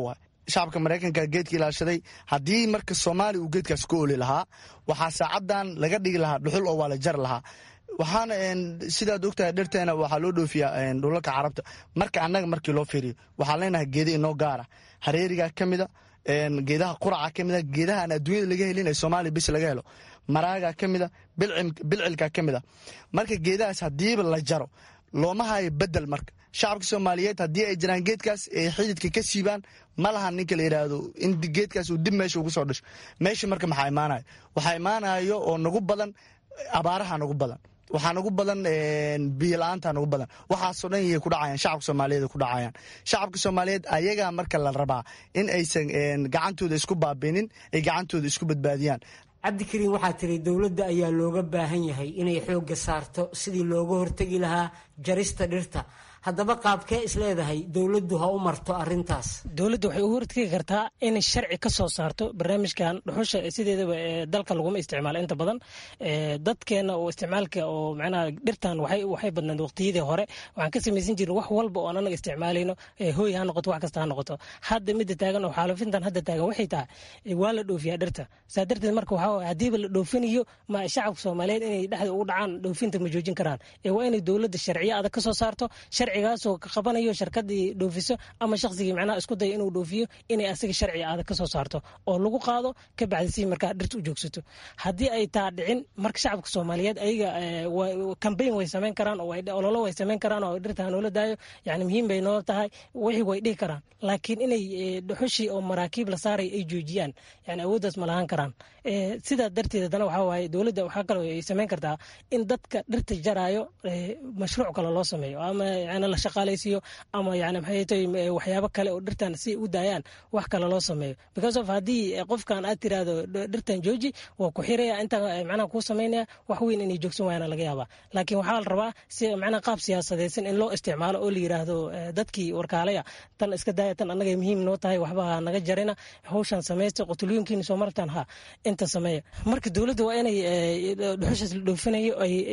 shacabka maraykanka geedka ilaashaday haddii marka soomaaliya uu geedkaas ku oli lahaa waxaa saacadan laga dhigi lahaa dhuxul oo waa la jari lahaa waxaana sidaad ogtahay dhirteena waxaa loo dhoofiyaa dhulalka carabta marka annaga markii loo fiiriyo waxaan leenahay geeda inoo gaara hareerigaa ka mida geedaha quraca ka mida geedaha aan adduunyada laga helin ee soomaaliya bis laga helo maraagaa ka mida bilcilkaa ka mida marka geedahaas haddiiba la jaro looma hayo bedel marka shacabka soomaaliyeed haddii ay jiraan geedkaas ay xididka ka siibaan ma lahan ninka la yidhaahdo in geedkaas uu dib meesha ugu soo dhasho meesha marka maxaa imaanayo waxaa imaanayo oo nagu badan abaaraha nagu badan waxaa nagu badan biyola-aanta nagu badan waxaasoo dhan yay ku dhacayaan shacabka soomaaliyeed ku dhacayaan shacabka soomaaliyeed ayagaa marka la rabaa in aysan gacantooda isku baabinin ay gacantooda isku badbaadiyaan cabdikariin waxaa tiri dowladda ayaa looga baahan yahay inay xoogga saarto sidii looga hortegi lahaa jarista dhirta haddaba qaabkee isleedahay dowladdu ha u marto arintaas dowladda waxay u hortegi kartaa inay sharci ka soo saarto barnaamijkan dhuxusha sideedaba dalka laguma isticmaalo inta badan dadkeena oo isticmaalka oo macnaha dhirtan waxay badnayd waqtiyadii hore waxaan ka samaysan jirin wax walba oo anaga isticmaalayno hooy ha noqoto wax kasta ha noqoto hadda midda taagan oo xaalufintan hadda taagan waxay tahay waa la dhoofiyaa dhirta saa darteed marka waxaa haddiiba la dhoofinayo ma shacabka soomaaliyeed inay dhexda ugu dhacaan dhoofinta ma joojin karaan waa inay dowladda sharciyo adag ka soo saarto sharcigaasoo ka qabanayo sharkadii dhoofiso ama shaqsigii macnaha isku daya inuu dhoofiyo inay asiga sharci adag ka soo saarto oo lagu qaado ka bacdi si markaa dhirta u joogsato haddii ay taa dhicin marka shacabka soomaaliyeed ayaga kambayn way samayn karaan oo ololo way samayn karaan oo dhirta hanoola daayo yani muhiim bay noo tahay wixii way dhihi karaan laakiin inay dhuxushii oo maraakiib la saaray ay joojiyaan yani awooddaas ma lahaan karaan sidaa darteed haddana waxaa waaye dowladda waxaa kaloo ay samayn kartaa in dadka dhirta jaraayo mashruuc kale loo sameeyo ama yani la shaqaalaysiiyo ama yani maxay tahay waxyaabo kale oo dhirtan si u daayaan wax kale loo sameeyo because of haddii qofkan aad tiraahdo dhirtan jooji waa ku xiraya inta macnaha kuu samaynaya wax weyn inay joogsan waayana laga yaabaa laakiin waxaa la rabaa si macnaha qaab siyaasadaysan in loo isticmaalo oo la yidhaahdo dadkii warkaalaya tan iska daaya tan annagay muhiim noo tahay waxba ha naga jarina hawshan samaysta qotulooyinkiina soo martaan ha inta sameeya marka dowladda waa inay dhuxushaas la dhoofinayo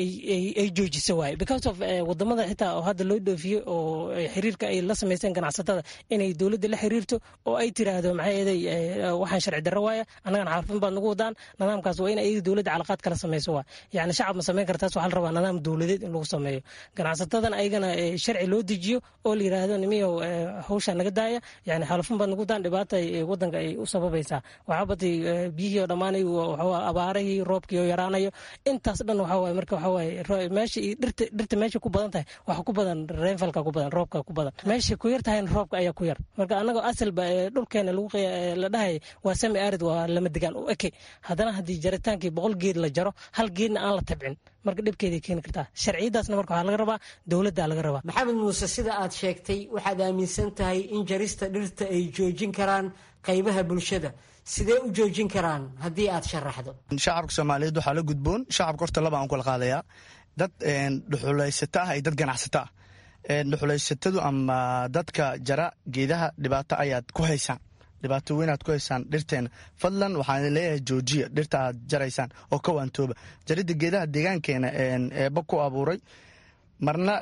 ay joojiso waaye because of wadamada xitaa oo hadda loo dhoofiyo oo xiriirka ay la samaysteen ganacsatada inay dowladda la xiriirto oo ay tiraahdo maxay eeday waxaan sharci darro waaya annagana xaafin baad nagu wadaan nidaamkaas waa in ayaga dowladda calaqaad kala samayso waa yani shacab ma samayn kartaas waxaa la rabaa nidaam dowladeed in lagu sameeyo ganacsatadan ayagana sharci loo dejiyo oo la yidhaahdo nimiyow hawshaa naga daaya yani xalufin baad nagu daan dhibaata wadanka ay u sababaysaa waxaa batay biyihii oo dhammaanay abaarahii roobkii oo yaraanayo intaas dhan waxaa waaye marka waxaa waaye meesha iyo dhirta dhirta meesha ku badan tahay waxa ku badan reenfalka ku badan roobka ku badan meesha ku yar tahayna roobka ayaa ku yar marka annagoo asalba dhulkeena lagu la dhahay waa sami arid waa lama degaan u eke haddana haddii jaritaankii boqol geed la jaro hal geedna aan la tabcin marka dhibkeeday keeni kartaa sharciyadaasna marka waxaa laga rabaa dowladda laga rabaa maxamed muuse sida aad sheegtay waxaad aaminsan tahay in jarista dhirta ay joojin karaan qaybaha bulshada sidee u joojin karaan haddii aad sharaxdo shacabka soomaaliyeed waxaa la gudboon shacabka horta laba aan kula qaadayaa dad dhuxulaysato ah iyo dad ganacsato ah dhuxulaysatadu ama dadka jara geedaha dhibaato ayaad ku haysaan dhibaato weynaad ku haysaan dhirteena fadlan waxaan leeyahay joojiya dhirta aad jaraysaan oo ka waantooba jaridda geedaha deegaankeena eeba ku abuuray marna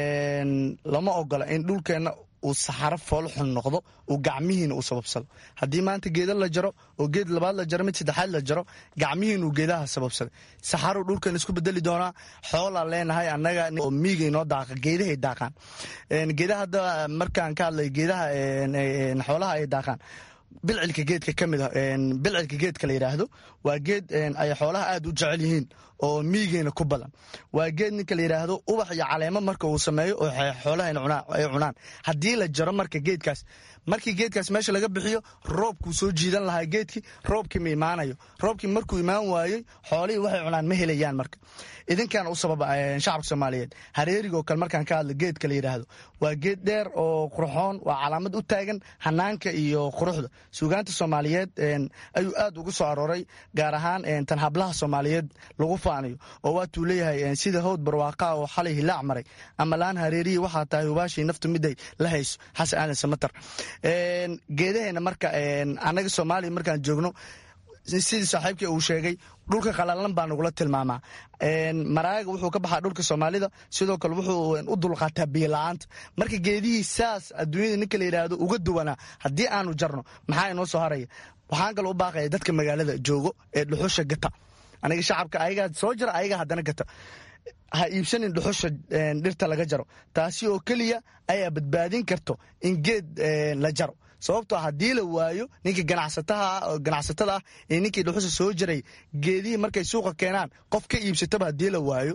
lama ogola in dhulkeenna uu saxaro foolxun noqdo uu gacmihiina uu sababsado haddii maanta geeda la jaro oo geed labaad la jaro mid saddexaad la jaro gacmihiina uu geedaha sababsaday saxaruu dhulkan isku bedeli doonaa xoolaa leenahay annaga oo miigay noo daaqa geedahay daaqaan geedaha hadda markaan ka hadlay geedaha xoolaha ay daaqaan bilcilka geedka ka mid a bilcilka geedka la yidhaahdo waa geed ay xoolaha aad u jecel yihiin oo miigeena ku badan waa geed ninka la yidhaahdo ubax iyo caleemo marka uu sameeyo oo xoolaha ay cunaan haddii la jaro marka geedkaas markii geedkaas meesha laga bixiyo roobkuu soo jiidan lahaa geedkii roobkii ma imaanayo roobkii markuu imaan waayey xoolihii waxay cunaan ma helayaan marka idinkan u sababa shacabka soomaaliyeed hareerigoo kale markaan ka hadlo geedka la yidhaahdo waa geed dheer oo qurxoon waa calaamad u taagan hanaanka iyo quruxda suugaanta soomaaliyeed ayuu aad ugu soo arooray gaar ahaan tan hablaha soomaaliyeed lagu faanayo oo waatuu leeyahay sida howd barwaaqaa oo xalay hilaac maray ama laan hareerihii waxaa tahay hubaashii naftu miday la hayso xasan aadan samatar geedaheena marka annaga soomaaliya markaan joogno sidii saaxiibkii uu sheegay dhulka qalalan baa nagula tilmaamaa maraaga wuxuu ka baxaa dhulka soomaalida sidoo kale wuxuu u dulqaataa biila-aanta marka geedihii saas adduunyada ninka la yidhaahdo uga duwanaa haddii aanu jarno maxaa inoo soo haraya waxaan kaloo u baaqaya dadka magaalada joogo ee dhuxusha gata aniga shacabka ayagaa soo jira ayagaa haddana gata ha iibsanin dhuxusha dhirta laga jaro taasi oo keliya ayaa badbaadin karto in geed la jaro sababtoo haddii la waayo ninkii ganacsatada ah ee ninkii dhuxusha soo jiray geedihii markay suuqa keenaan qof ka iibsataba haddii la waayo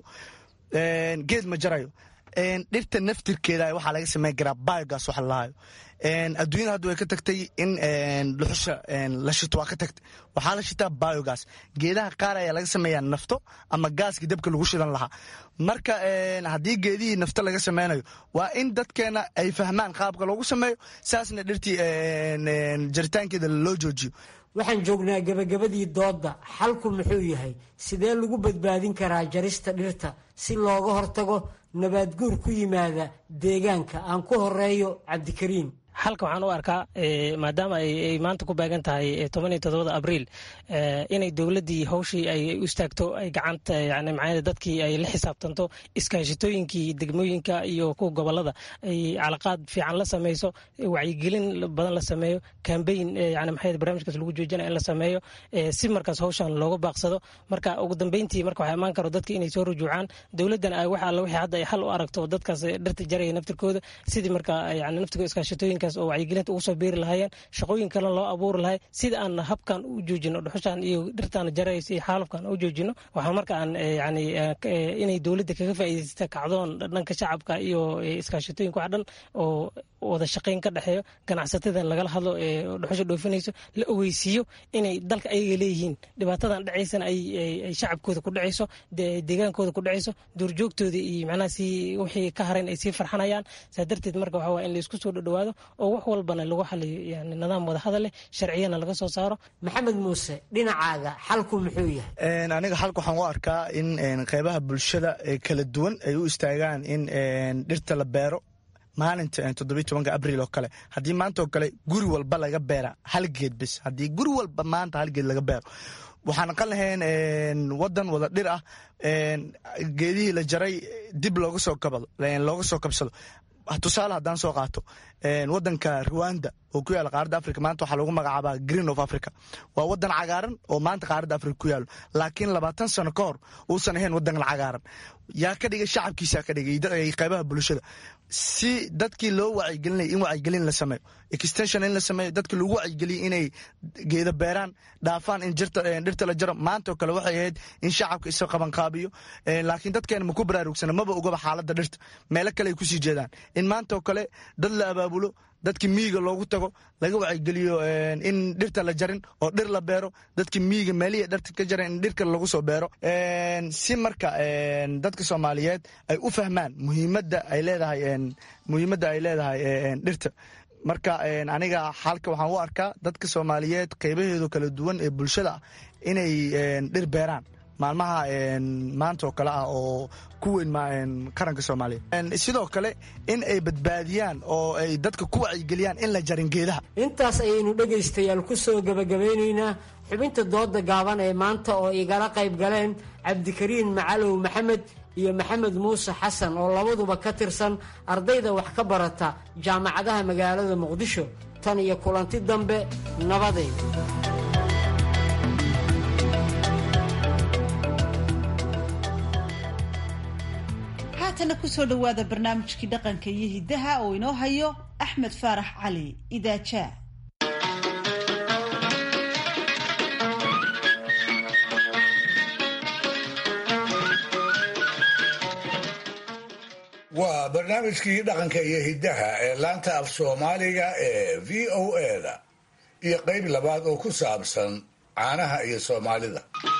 geed ma jarayo dhirta naftirkeeda waxaa laga sameyn karaa biogas waxa lalahayo adduunyada hadda way ka tagtay in dhuxusha la shito waa ka tagtay waxaa la shitaa biogas geedaha qaar ayaa laga sameeyaa nafto ama gaaskii dabka lagu shidan lahaa marka haddii geedihii nafto laga sameynayo waa in dadkeena ay fahmaan qaabka loogu sameeyo saasna dhirtii jaritaankeeda loo joojiyo waxaan joognaa gebagabadii doodda xalku muxuu yahay sidee lagu badbaadin karaa jarista dhirta si looga hortago nabaadguur ku yimaada deegaanka aan ku horeeyo cabdikariim xalka waxaan u arkaa maadaama ay maanta ku baagan tahay tobaniyo todobada abriil inay dowladdii hawshii ay u istaagto ay gacanta yani macnaa dadkii ay la xisaabtanto iskaashitooyinkii degmooyinka iyo kuwa gobolada ay calaqaad fiican la sameyso wacyigelin badan la sameeyo kambayn yani maxay barnaamijkaas lagu joojinaya in la sameeyo si markaas hawshan looga baaqsado marka ugu dambeyntii marka waxaa imaan karo dadka inay soo rujuucaan dowladdan ay wax alla wixii hadda ay xal u aragto dadkaas dhirta jaraya naftirkooda sidii marka yani naftirkooda iskaashitooyinka oo wacyigelinta ugu soo beeri lahaayeen shaqooyin kalena loo abuuri lahay sida aan habkan u joojino dhuxushan iyo dhirtaan jaraysa iyo xaalufkan u joojino waxaa marka aan yani inay dowladda kaga faa'iidaysta kacdoon dhanka shacabka iyo iskaashatooyinka wax dhan oo wada shaqayn ka dhexeeyo ganacsatada lagala hadlo ee dhuxusha dhoofinayso la ogeysiiyo inay dalka ayaga leeyihiin dhibaatadan dhacaysana ay shacabkooda ku dhacayso deegaankooda ku dhacayso duurjoogtooda iyo macnaha si wixii ka harayn ay sii farxanayaan saa darteed marka waxaa waa in la isku soo dhowaado oo wax walbana lagu xaliyo yani nidaam wadahadal leh sharciyana laga soo saaro maxamed muuse dhinacaaga xalku muxuu yahay aniga xalka waxaan u arkaa in qeybaha bulshada kala duwan ay u istaagaan in dhirta la beero maalinta toddobiy tobanka abriil oo kale haddii maanta oo kale guri walba laga beera hal geed bis haddii guri walba maanta hal geed laga beero waxaan aqan lahayn wadan wada dhir ah geedihii la jaray dib looga soo kabado looga soo kabsado tusaale haddaan soo qaato wadanka ruwanda oo ku yaala qaaradda africa maanta waxaa lagu magacaabaa green of africa waa wadan cagaaran oo maanta qaaradda africa ku yaalo laakiin labaatan sano ka hor uusan ahayn wadan cagaaran yaa ka dhigay shacabkiisa ka dhigay qeybaha bulshada si dadkii loo wacyigelinaya in wacyigelin la sameeyo extension in la sameeyo dadki lagu wacyigeliya inay geeda beeraan dhaafaan in dhirta la jaro maanta oo kale waxay ahayd in shacabka isa qabanqaabiyo laakiin dadkeena maku baraarugsana maba ogaba xaaladda dhirta meelo kale ay kusii jeedaan in maanta oo kale dad la abaabulo dadki miyiga loogu tago laga wacyigeliyo in dhirta la jarin oo dhir la beero dadki miyiga meelihii dhirta ka jaran in dhirka lagu soo beero si marka dadka soomaaliyeed ay u fahmaan muhiimadda ay leedahay muhiimadda ay leedahay dhirta marka aniga xalka waxaan u arkaa dadka soomaaliyeed qeybaheedu kala duwan ee bulshada ah inay dhir beeraan maalmaha maanta oo kale ah oo ku weyn qaranka soomaaliya sidoo kale in ay badbaadiyaan oo ay dadka ku wacyigeliyaan in la jarin geedaha intaas ayaynu dhegaystayaal ku soo gebagabeynaynaa xubinta dooda gaaban ee maanta oo igala qayb galeen cabdikariin macalow maxamed iyo maxamed muuse xasan oo labaduba ka tirsan ardayda wax ka barata jaamacadaha magaalada muqdisho tan iyo kulanti dambe nabadeed haatana kusoo dhowaada barnaamijkii dhaqanka iyo hiddaha oo inoo hayo axmed faarax cali idaajaa waa barnaamijkii dhaqanka iyo hiddaha ee laanta af soomaaliga ee v o eda iyo qayb labaad oo ku saabsan caanaha iyo soomaalida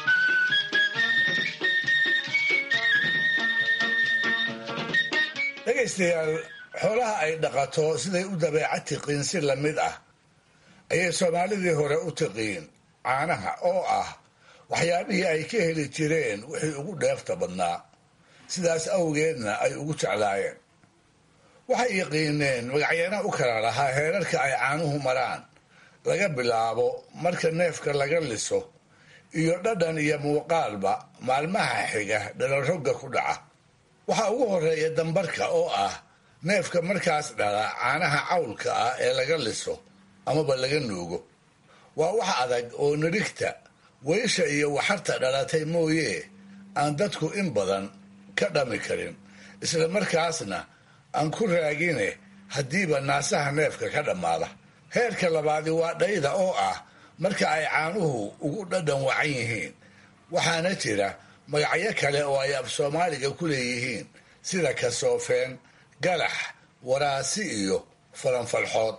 dhegaystayaal xoolaha ay dhaqato siday u dabeeca tiqiin si la mid ah ayay soomaalidii hore u tiqiin caanaha oo ah waxyaabihii ay ka heli jireen wixii ugu dheefta badnaa sidaas awgeedna ay ugu jeclaayeen waxay yaqiineen magacyeena u kala lahaa heerarka ay caanuhu maraan laga bilaabo marka neefka laga liso iyo dhadhan iyo muuqaalba maalmaha xiga dhalarogga ku dhaca waxaa ugu horeeya dambarka oo ah neefka markaas dhala caanaha cawlka ah ee laga liso amaba laga nuugo waa wax adag oo nidhigta weysha iyo waxarta dhalatay mooye aan dadku in badan ka dhami karin isla markaasna aan ku raagine haddiiba naasaha neefka ka dhammaada heerka labaadi waa dhayda oo ah marka ay caanuhu ugu dhadhan wacan yihiin waxaana jira magacyo kale oo ay af soomaaliga ku leeyihiin sida kasoofeen galax waraasi iyo falanfalxood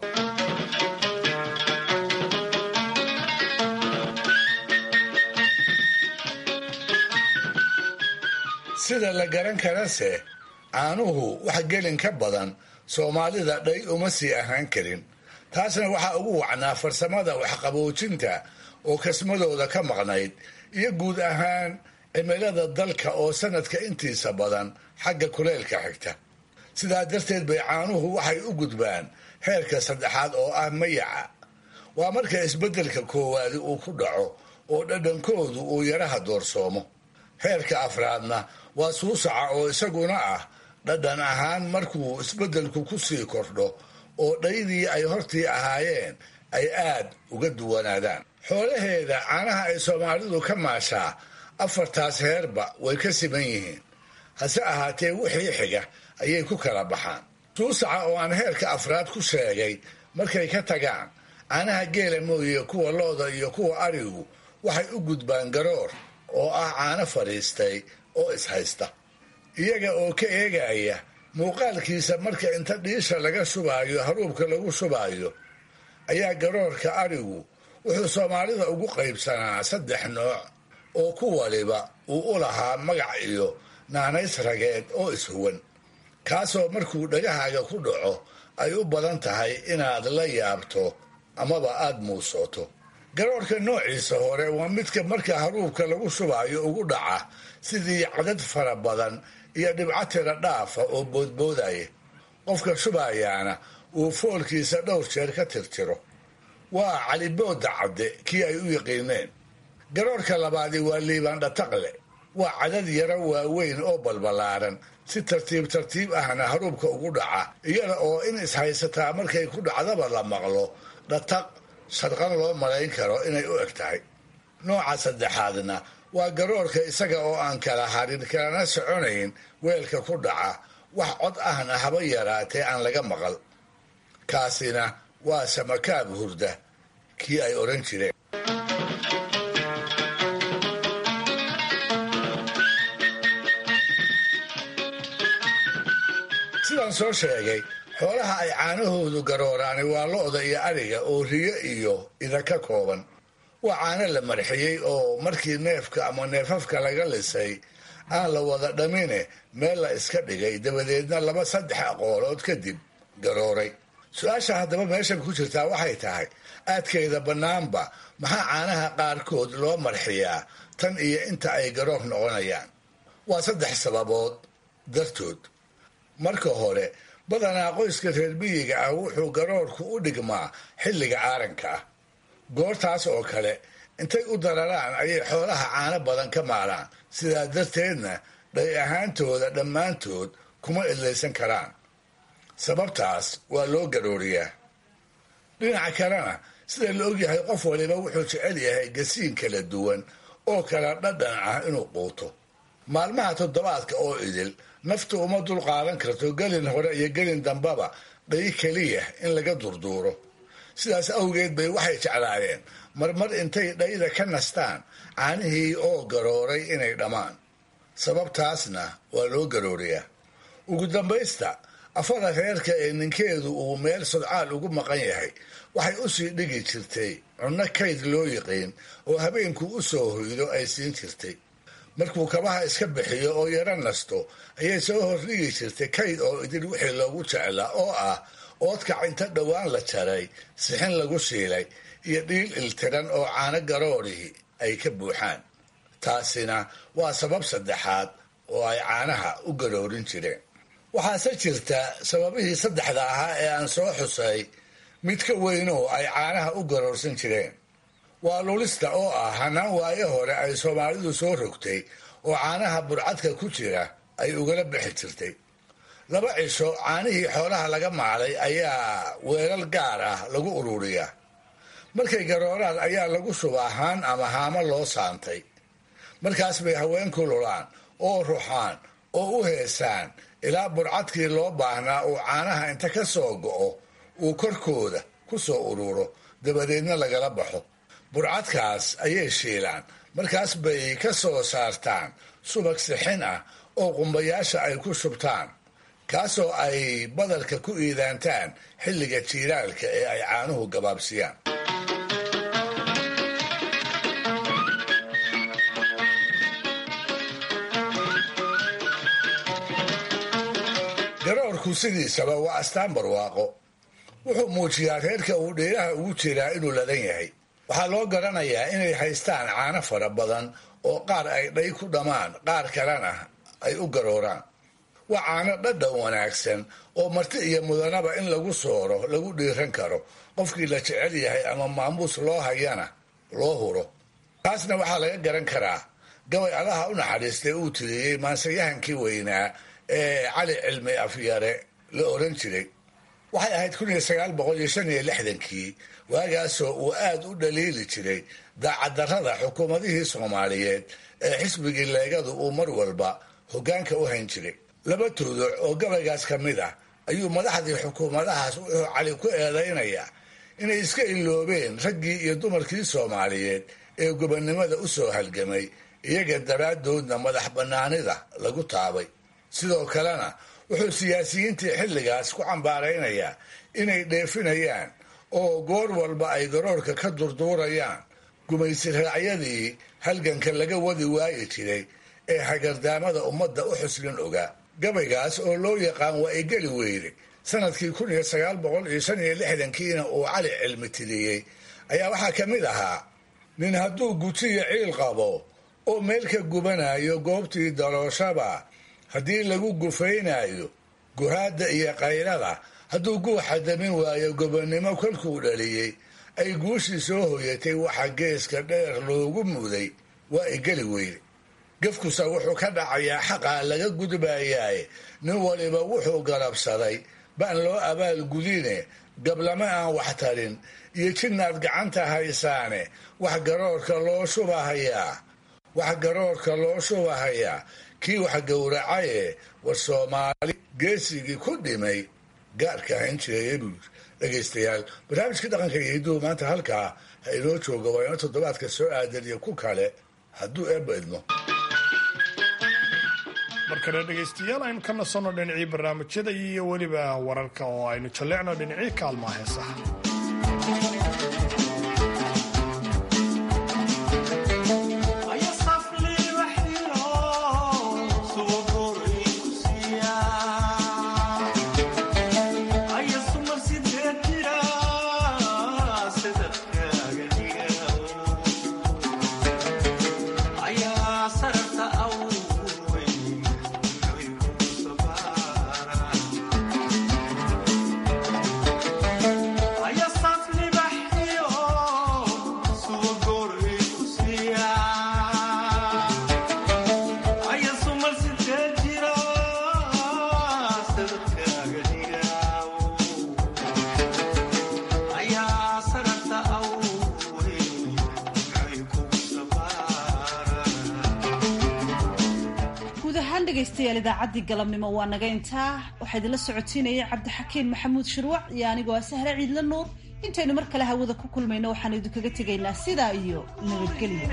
sida la garan karase caanuhu wax gelin ka badan soomaalida dhay uma sii ahaan karin taasna waxaa ugu wacnaa farsamada waxqaboojinta oo kasmadooda ka maqnayd iyo guud ahaan cimilada dalka oo sanadka intiisa badan xagga kuleylka xigta sidaa darteed bay caanuhu waxay u gudbaan heerka saddexaad oo ah mayaca waa marka isbeddelka koowaadi uu ku dhaco oo dhadhankoodu uu yaraha doorsoomo heerka afraadna waa suusaca oo isaguna ah dhadhan ahaan markuu isbeddelku ku sii kordho oo dhaydii ay hortii ahaayeen ay aad uga duwanaadaan xoolaheeda caanaha ay soomaalidu ka maashaa afartaas heerba way ka siman yihiin hase ahaatee wixii xiga ayay ku kala baxaan suusaca oo aan heerka afraad ku sheegay markay ka tagaan caanaha geela mooye kuwa looda iyo kuwa arigu waxay u gudbaan garoor oo ah caano fadhiistay oo ishaysta iyaga oo ka eegaya muuqaalkiisa marka inta dhiisha laga shubaayo haruubka lagu shubaayo ayaa garoorka arigu wuxuu soomaalida ugu qaybsanaa saddex nooc oo ku waliba uu u lahaa magac iyo naanays rageed oo ishuwan kaasoo markuu dhagahaaga ku dhaco ay u badan tahay inaad la yaabto amaba aad muusooto garoorka noociisa hore waa midka marka haruubka lagu shubaayo ugu dhaca sidii cadad fara badan iyo dhibco tira dhaafa oo boodboodaya qofka shubayaana uu foolkiisa dhowr jeer ka tirtiro waa calibooda cadde kii ay u yaqiineen garoorka labaadi waa liibaan dhataqle waa cadad yaro waaweyn oo balbalaaran si tartiib tartiib ahna haruubka ugu dhaca iyada oo in ishaysataa markay ku dhacdaba la maqlo dhataq sharqan loo malayn karo inay u eg tahay nooca saddexaadna waa garoorka isaga oo aan kala harin kalana soconayn weelka ku dhaca wax cod ahna haba yaraatee aan laga maqal kaasina waa samakaab hurda kii ay odhan jireen sidaan soo sheegay xoolaha ay caanahoodu garooraani waa lo-da iyo ariga oo riyo iyo ida ka kooban waa caano la marxiyey oo markii neefka ama neefafka laga lisay aan la wada dhamine meel la iska dhigay dabadeedna laba saddex aqoolood kadib garooray su-aasha haddaba meeshan ku jirtaa waxay tahay aadkeeda bannaanba maxaa caanaha qaarkood loo marxiyaa tan iyo inta ay garoor noqonayaan waa saddex sababood dartood marka hore badanaa qoyska reer miyiga ah wuxuu garoorku u dhigmaa xilliga aaranka ah goortaas oo kale intay u dararaan ayay xoolaha caano badan ka maalaan sidaa darteedna dhay ahaantooda dhammaantood kuma idlaysan karaan sababtaas waa loo garooriyaa dhinaca kalena sida la ogyahay qof waliba wuxuu jecel yahay gasiin kala duwan oo kala dhadhan ah inuu quuto maalmaha toddobaadka oo idil naftu uma dul qaadan karto gelin hore iyo gelin dambaba dhayi keliya in laga durduuro sidaas awgeed bay waxay jeclaayeen marmar intay dhayda ka nastaan caanihii oo garooray inay dhammaan sababtaasna waa loo garooriyaa ugu dambaysta afada reerka ee ninkeedu uu meel sodcaal ugu maqan yahay waxay u sii dhigi jirtay cunno kayd loo yiqiin oo habeenkuu u soo hoydo ay siin jirtay markuu kabaha iska bixiyo oo yaro nasto ayay soo hordhigi jirtay kayd oo idin wixii loogu jeclaa oo ah oodkac inta dhowaan la jaray sixin lagu shiilay iyo dhiil iltiran oo caano garoorihii ay ka buuxaan taasina waa sabab saddexaad oo ay caanaha u garoorin jireen waxaase jirta sababihii saddexda ahaa ee aan soo xusay mid ka weynoo ay caanaha u garoorsan jireen waa lulista oo ah hanaan waayo hore ay soomaalidu soo rogtay oo caanaha burcadka ku jira ay ugala bixi jirtay laba cisho caanihii xoolaha laga maalay ayaa weelal gaar ah lagu ururiyaa markay garooraan ayaa lagu shubaa haan ama haamo loo saantay markaas bay haweenku lulaan oo ruxaan oo u heesaan ilaa burcadkii loo baahnaa uu caanaha inta ka soo go'o uu korkooda ku soo ururo dabadeedna lagala baxo burcadkaas ayay shiilaan markaas bay ka soo saartaan subag sixin ah oo qumbayaasha ay ku shubtaan kaasoo ay badalka ku iidaantaan xilliga jiiraalka ee ay caanuhu gabaabsiyaan garoorku sidiisaba waa astaan barwaaqo wuxuu muujiyaa reerka uu dheeraha ugu jiraa inuu ladan yahay waxaa loo garanayaa inay haystaan caano fara badan oo qaar ay dhay ku dhammaan qaar kalena ay u garooraan waa caano dhadhan wanaagsan oo marti iyo mudanaba in lagu sooro lagu dhiiran karo qofkii la jecel yahay ama maamuus loo hayana loo huro taasna waxaa laga garan karaa gabay allaha u naxariistay uu tiriyey maansayahankii weynaa ee cali cilmi afyare la oran jiray waxay ahayd kun iyo sagaal boqol iyo shan iyo lixdankii waagaasoo uu aad u dhaliili jiray daacaddarrada xukuumadihii soomaaliyeed ee xisbigii leegadu uu mar walba hoggaanka u hayn jiray laba tuuduc oo gabaygaas ka mid ah ayuu madaxdii xukuumadahaas wuxuu cali ku eedaynayaa inay iska iloobeen raggii iyo dumarkii soomaaliyeed ee gobonnimada u soo halgamay iyaga daraaddoodna madax bannaanida lagu taabay sidoo kalena wuxuu siyaasiyiintii xilligaas ku cambaaraynayaa inay dheefinayaan oo goor walba ay garoorka ka durduurayaan gumaysi raacyadii halganka laga wadi waayi jiray ee hagardaamada ummadda u xuslin ogaa gabaygaas oo loo yaqaan waa igeli weyne sanadkii kun iyo sagaal boqol iyo shan iyo lixdankiina uu cali cilmi tiriyey ayaa waxaa ka mid ahaa nin hadduu gujiyo ciil qabo oo meel ka gubanayo goobtii dalooshaba haddii lagu gufaynaayo guhaadda iyo kayrada hadduu guuxa damin waayo gobonnimo kolkuu dhaliyey ay guushii soo hoyatay waxa geeska dheer loogu muday waa igeli weyne gefkusa wuxuu ka dhacayaa xaqaa laga gudbayaaye nin waliba wuxuu garabsaday baan loo abaal gudine gablama aan wax tarin iyo jidnaad gacanta haysaane wax garoorka loo shubahayaa wax garoorka loo shubahayaa kii wax gowracaye war soomaali geesigii ku dhimay gaarka ahayn jiraya buu yiri dhegaystayaal barnaamijkii dhaqanka iyo hidduhu maanta halkaa ha inoo jooga waa ino toddobaadka soo aadan iyo ku kale hadduu eebba idmo markale dhegaystayaal aynu ka nasanno dhinacii barnaamijyada iyo weliba wararka oo aynu jalleecno dhinacii kaalmaa heesaha dhegaystayaal idaacaddii galabnimo waa naga intaa waxaa idinla socotiinayay cabdixakiin maxamuud shirwac iyo anigoo sahre ciidla nuur intaynu mar kale hawada ku kulmayno waxaanu idinkaga tegaynaa sidaa iyo nabadgelyo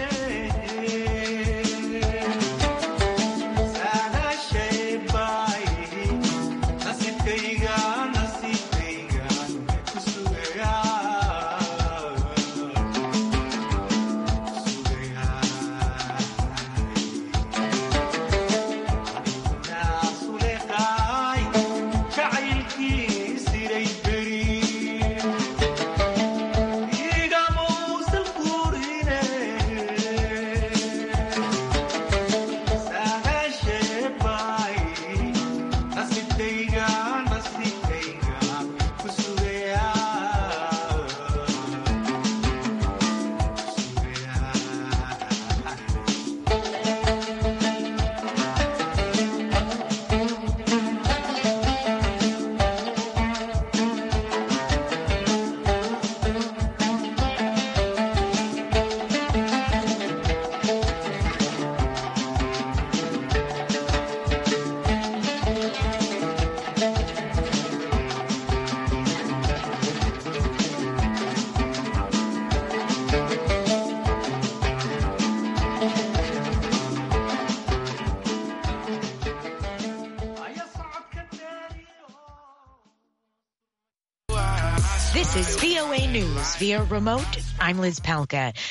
news via remote, I'm Liz Palka.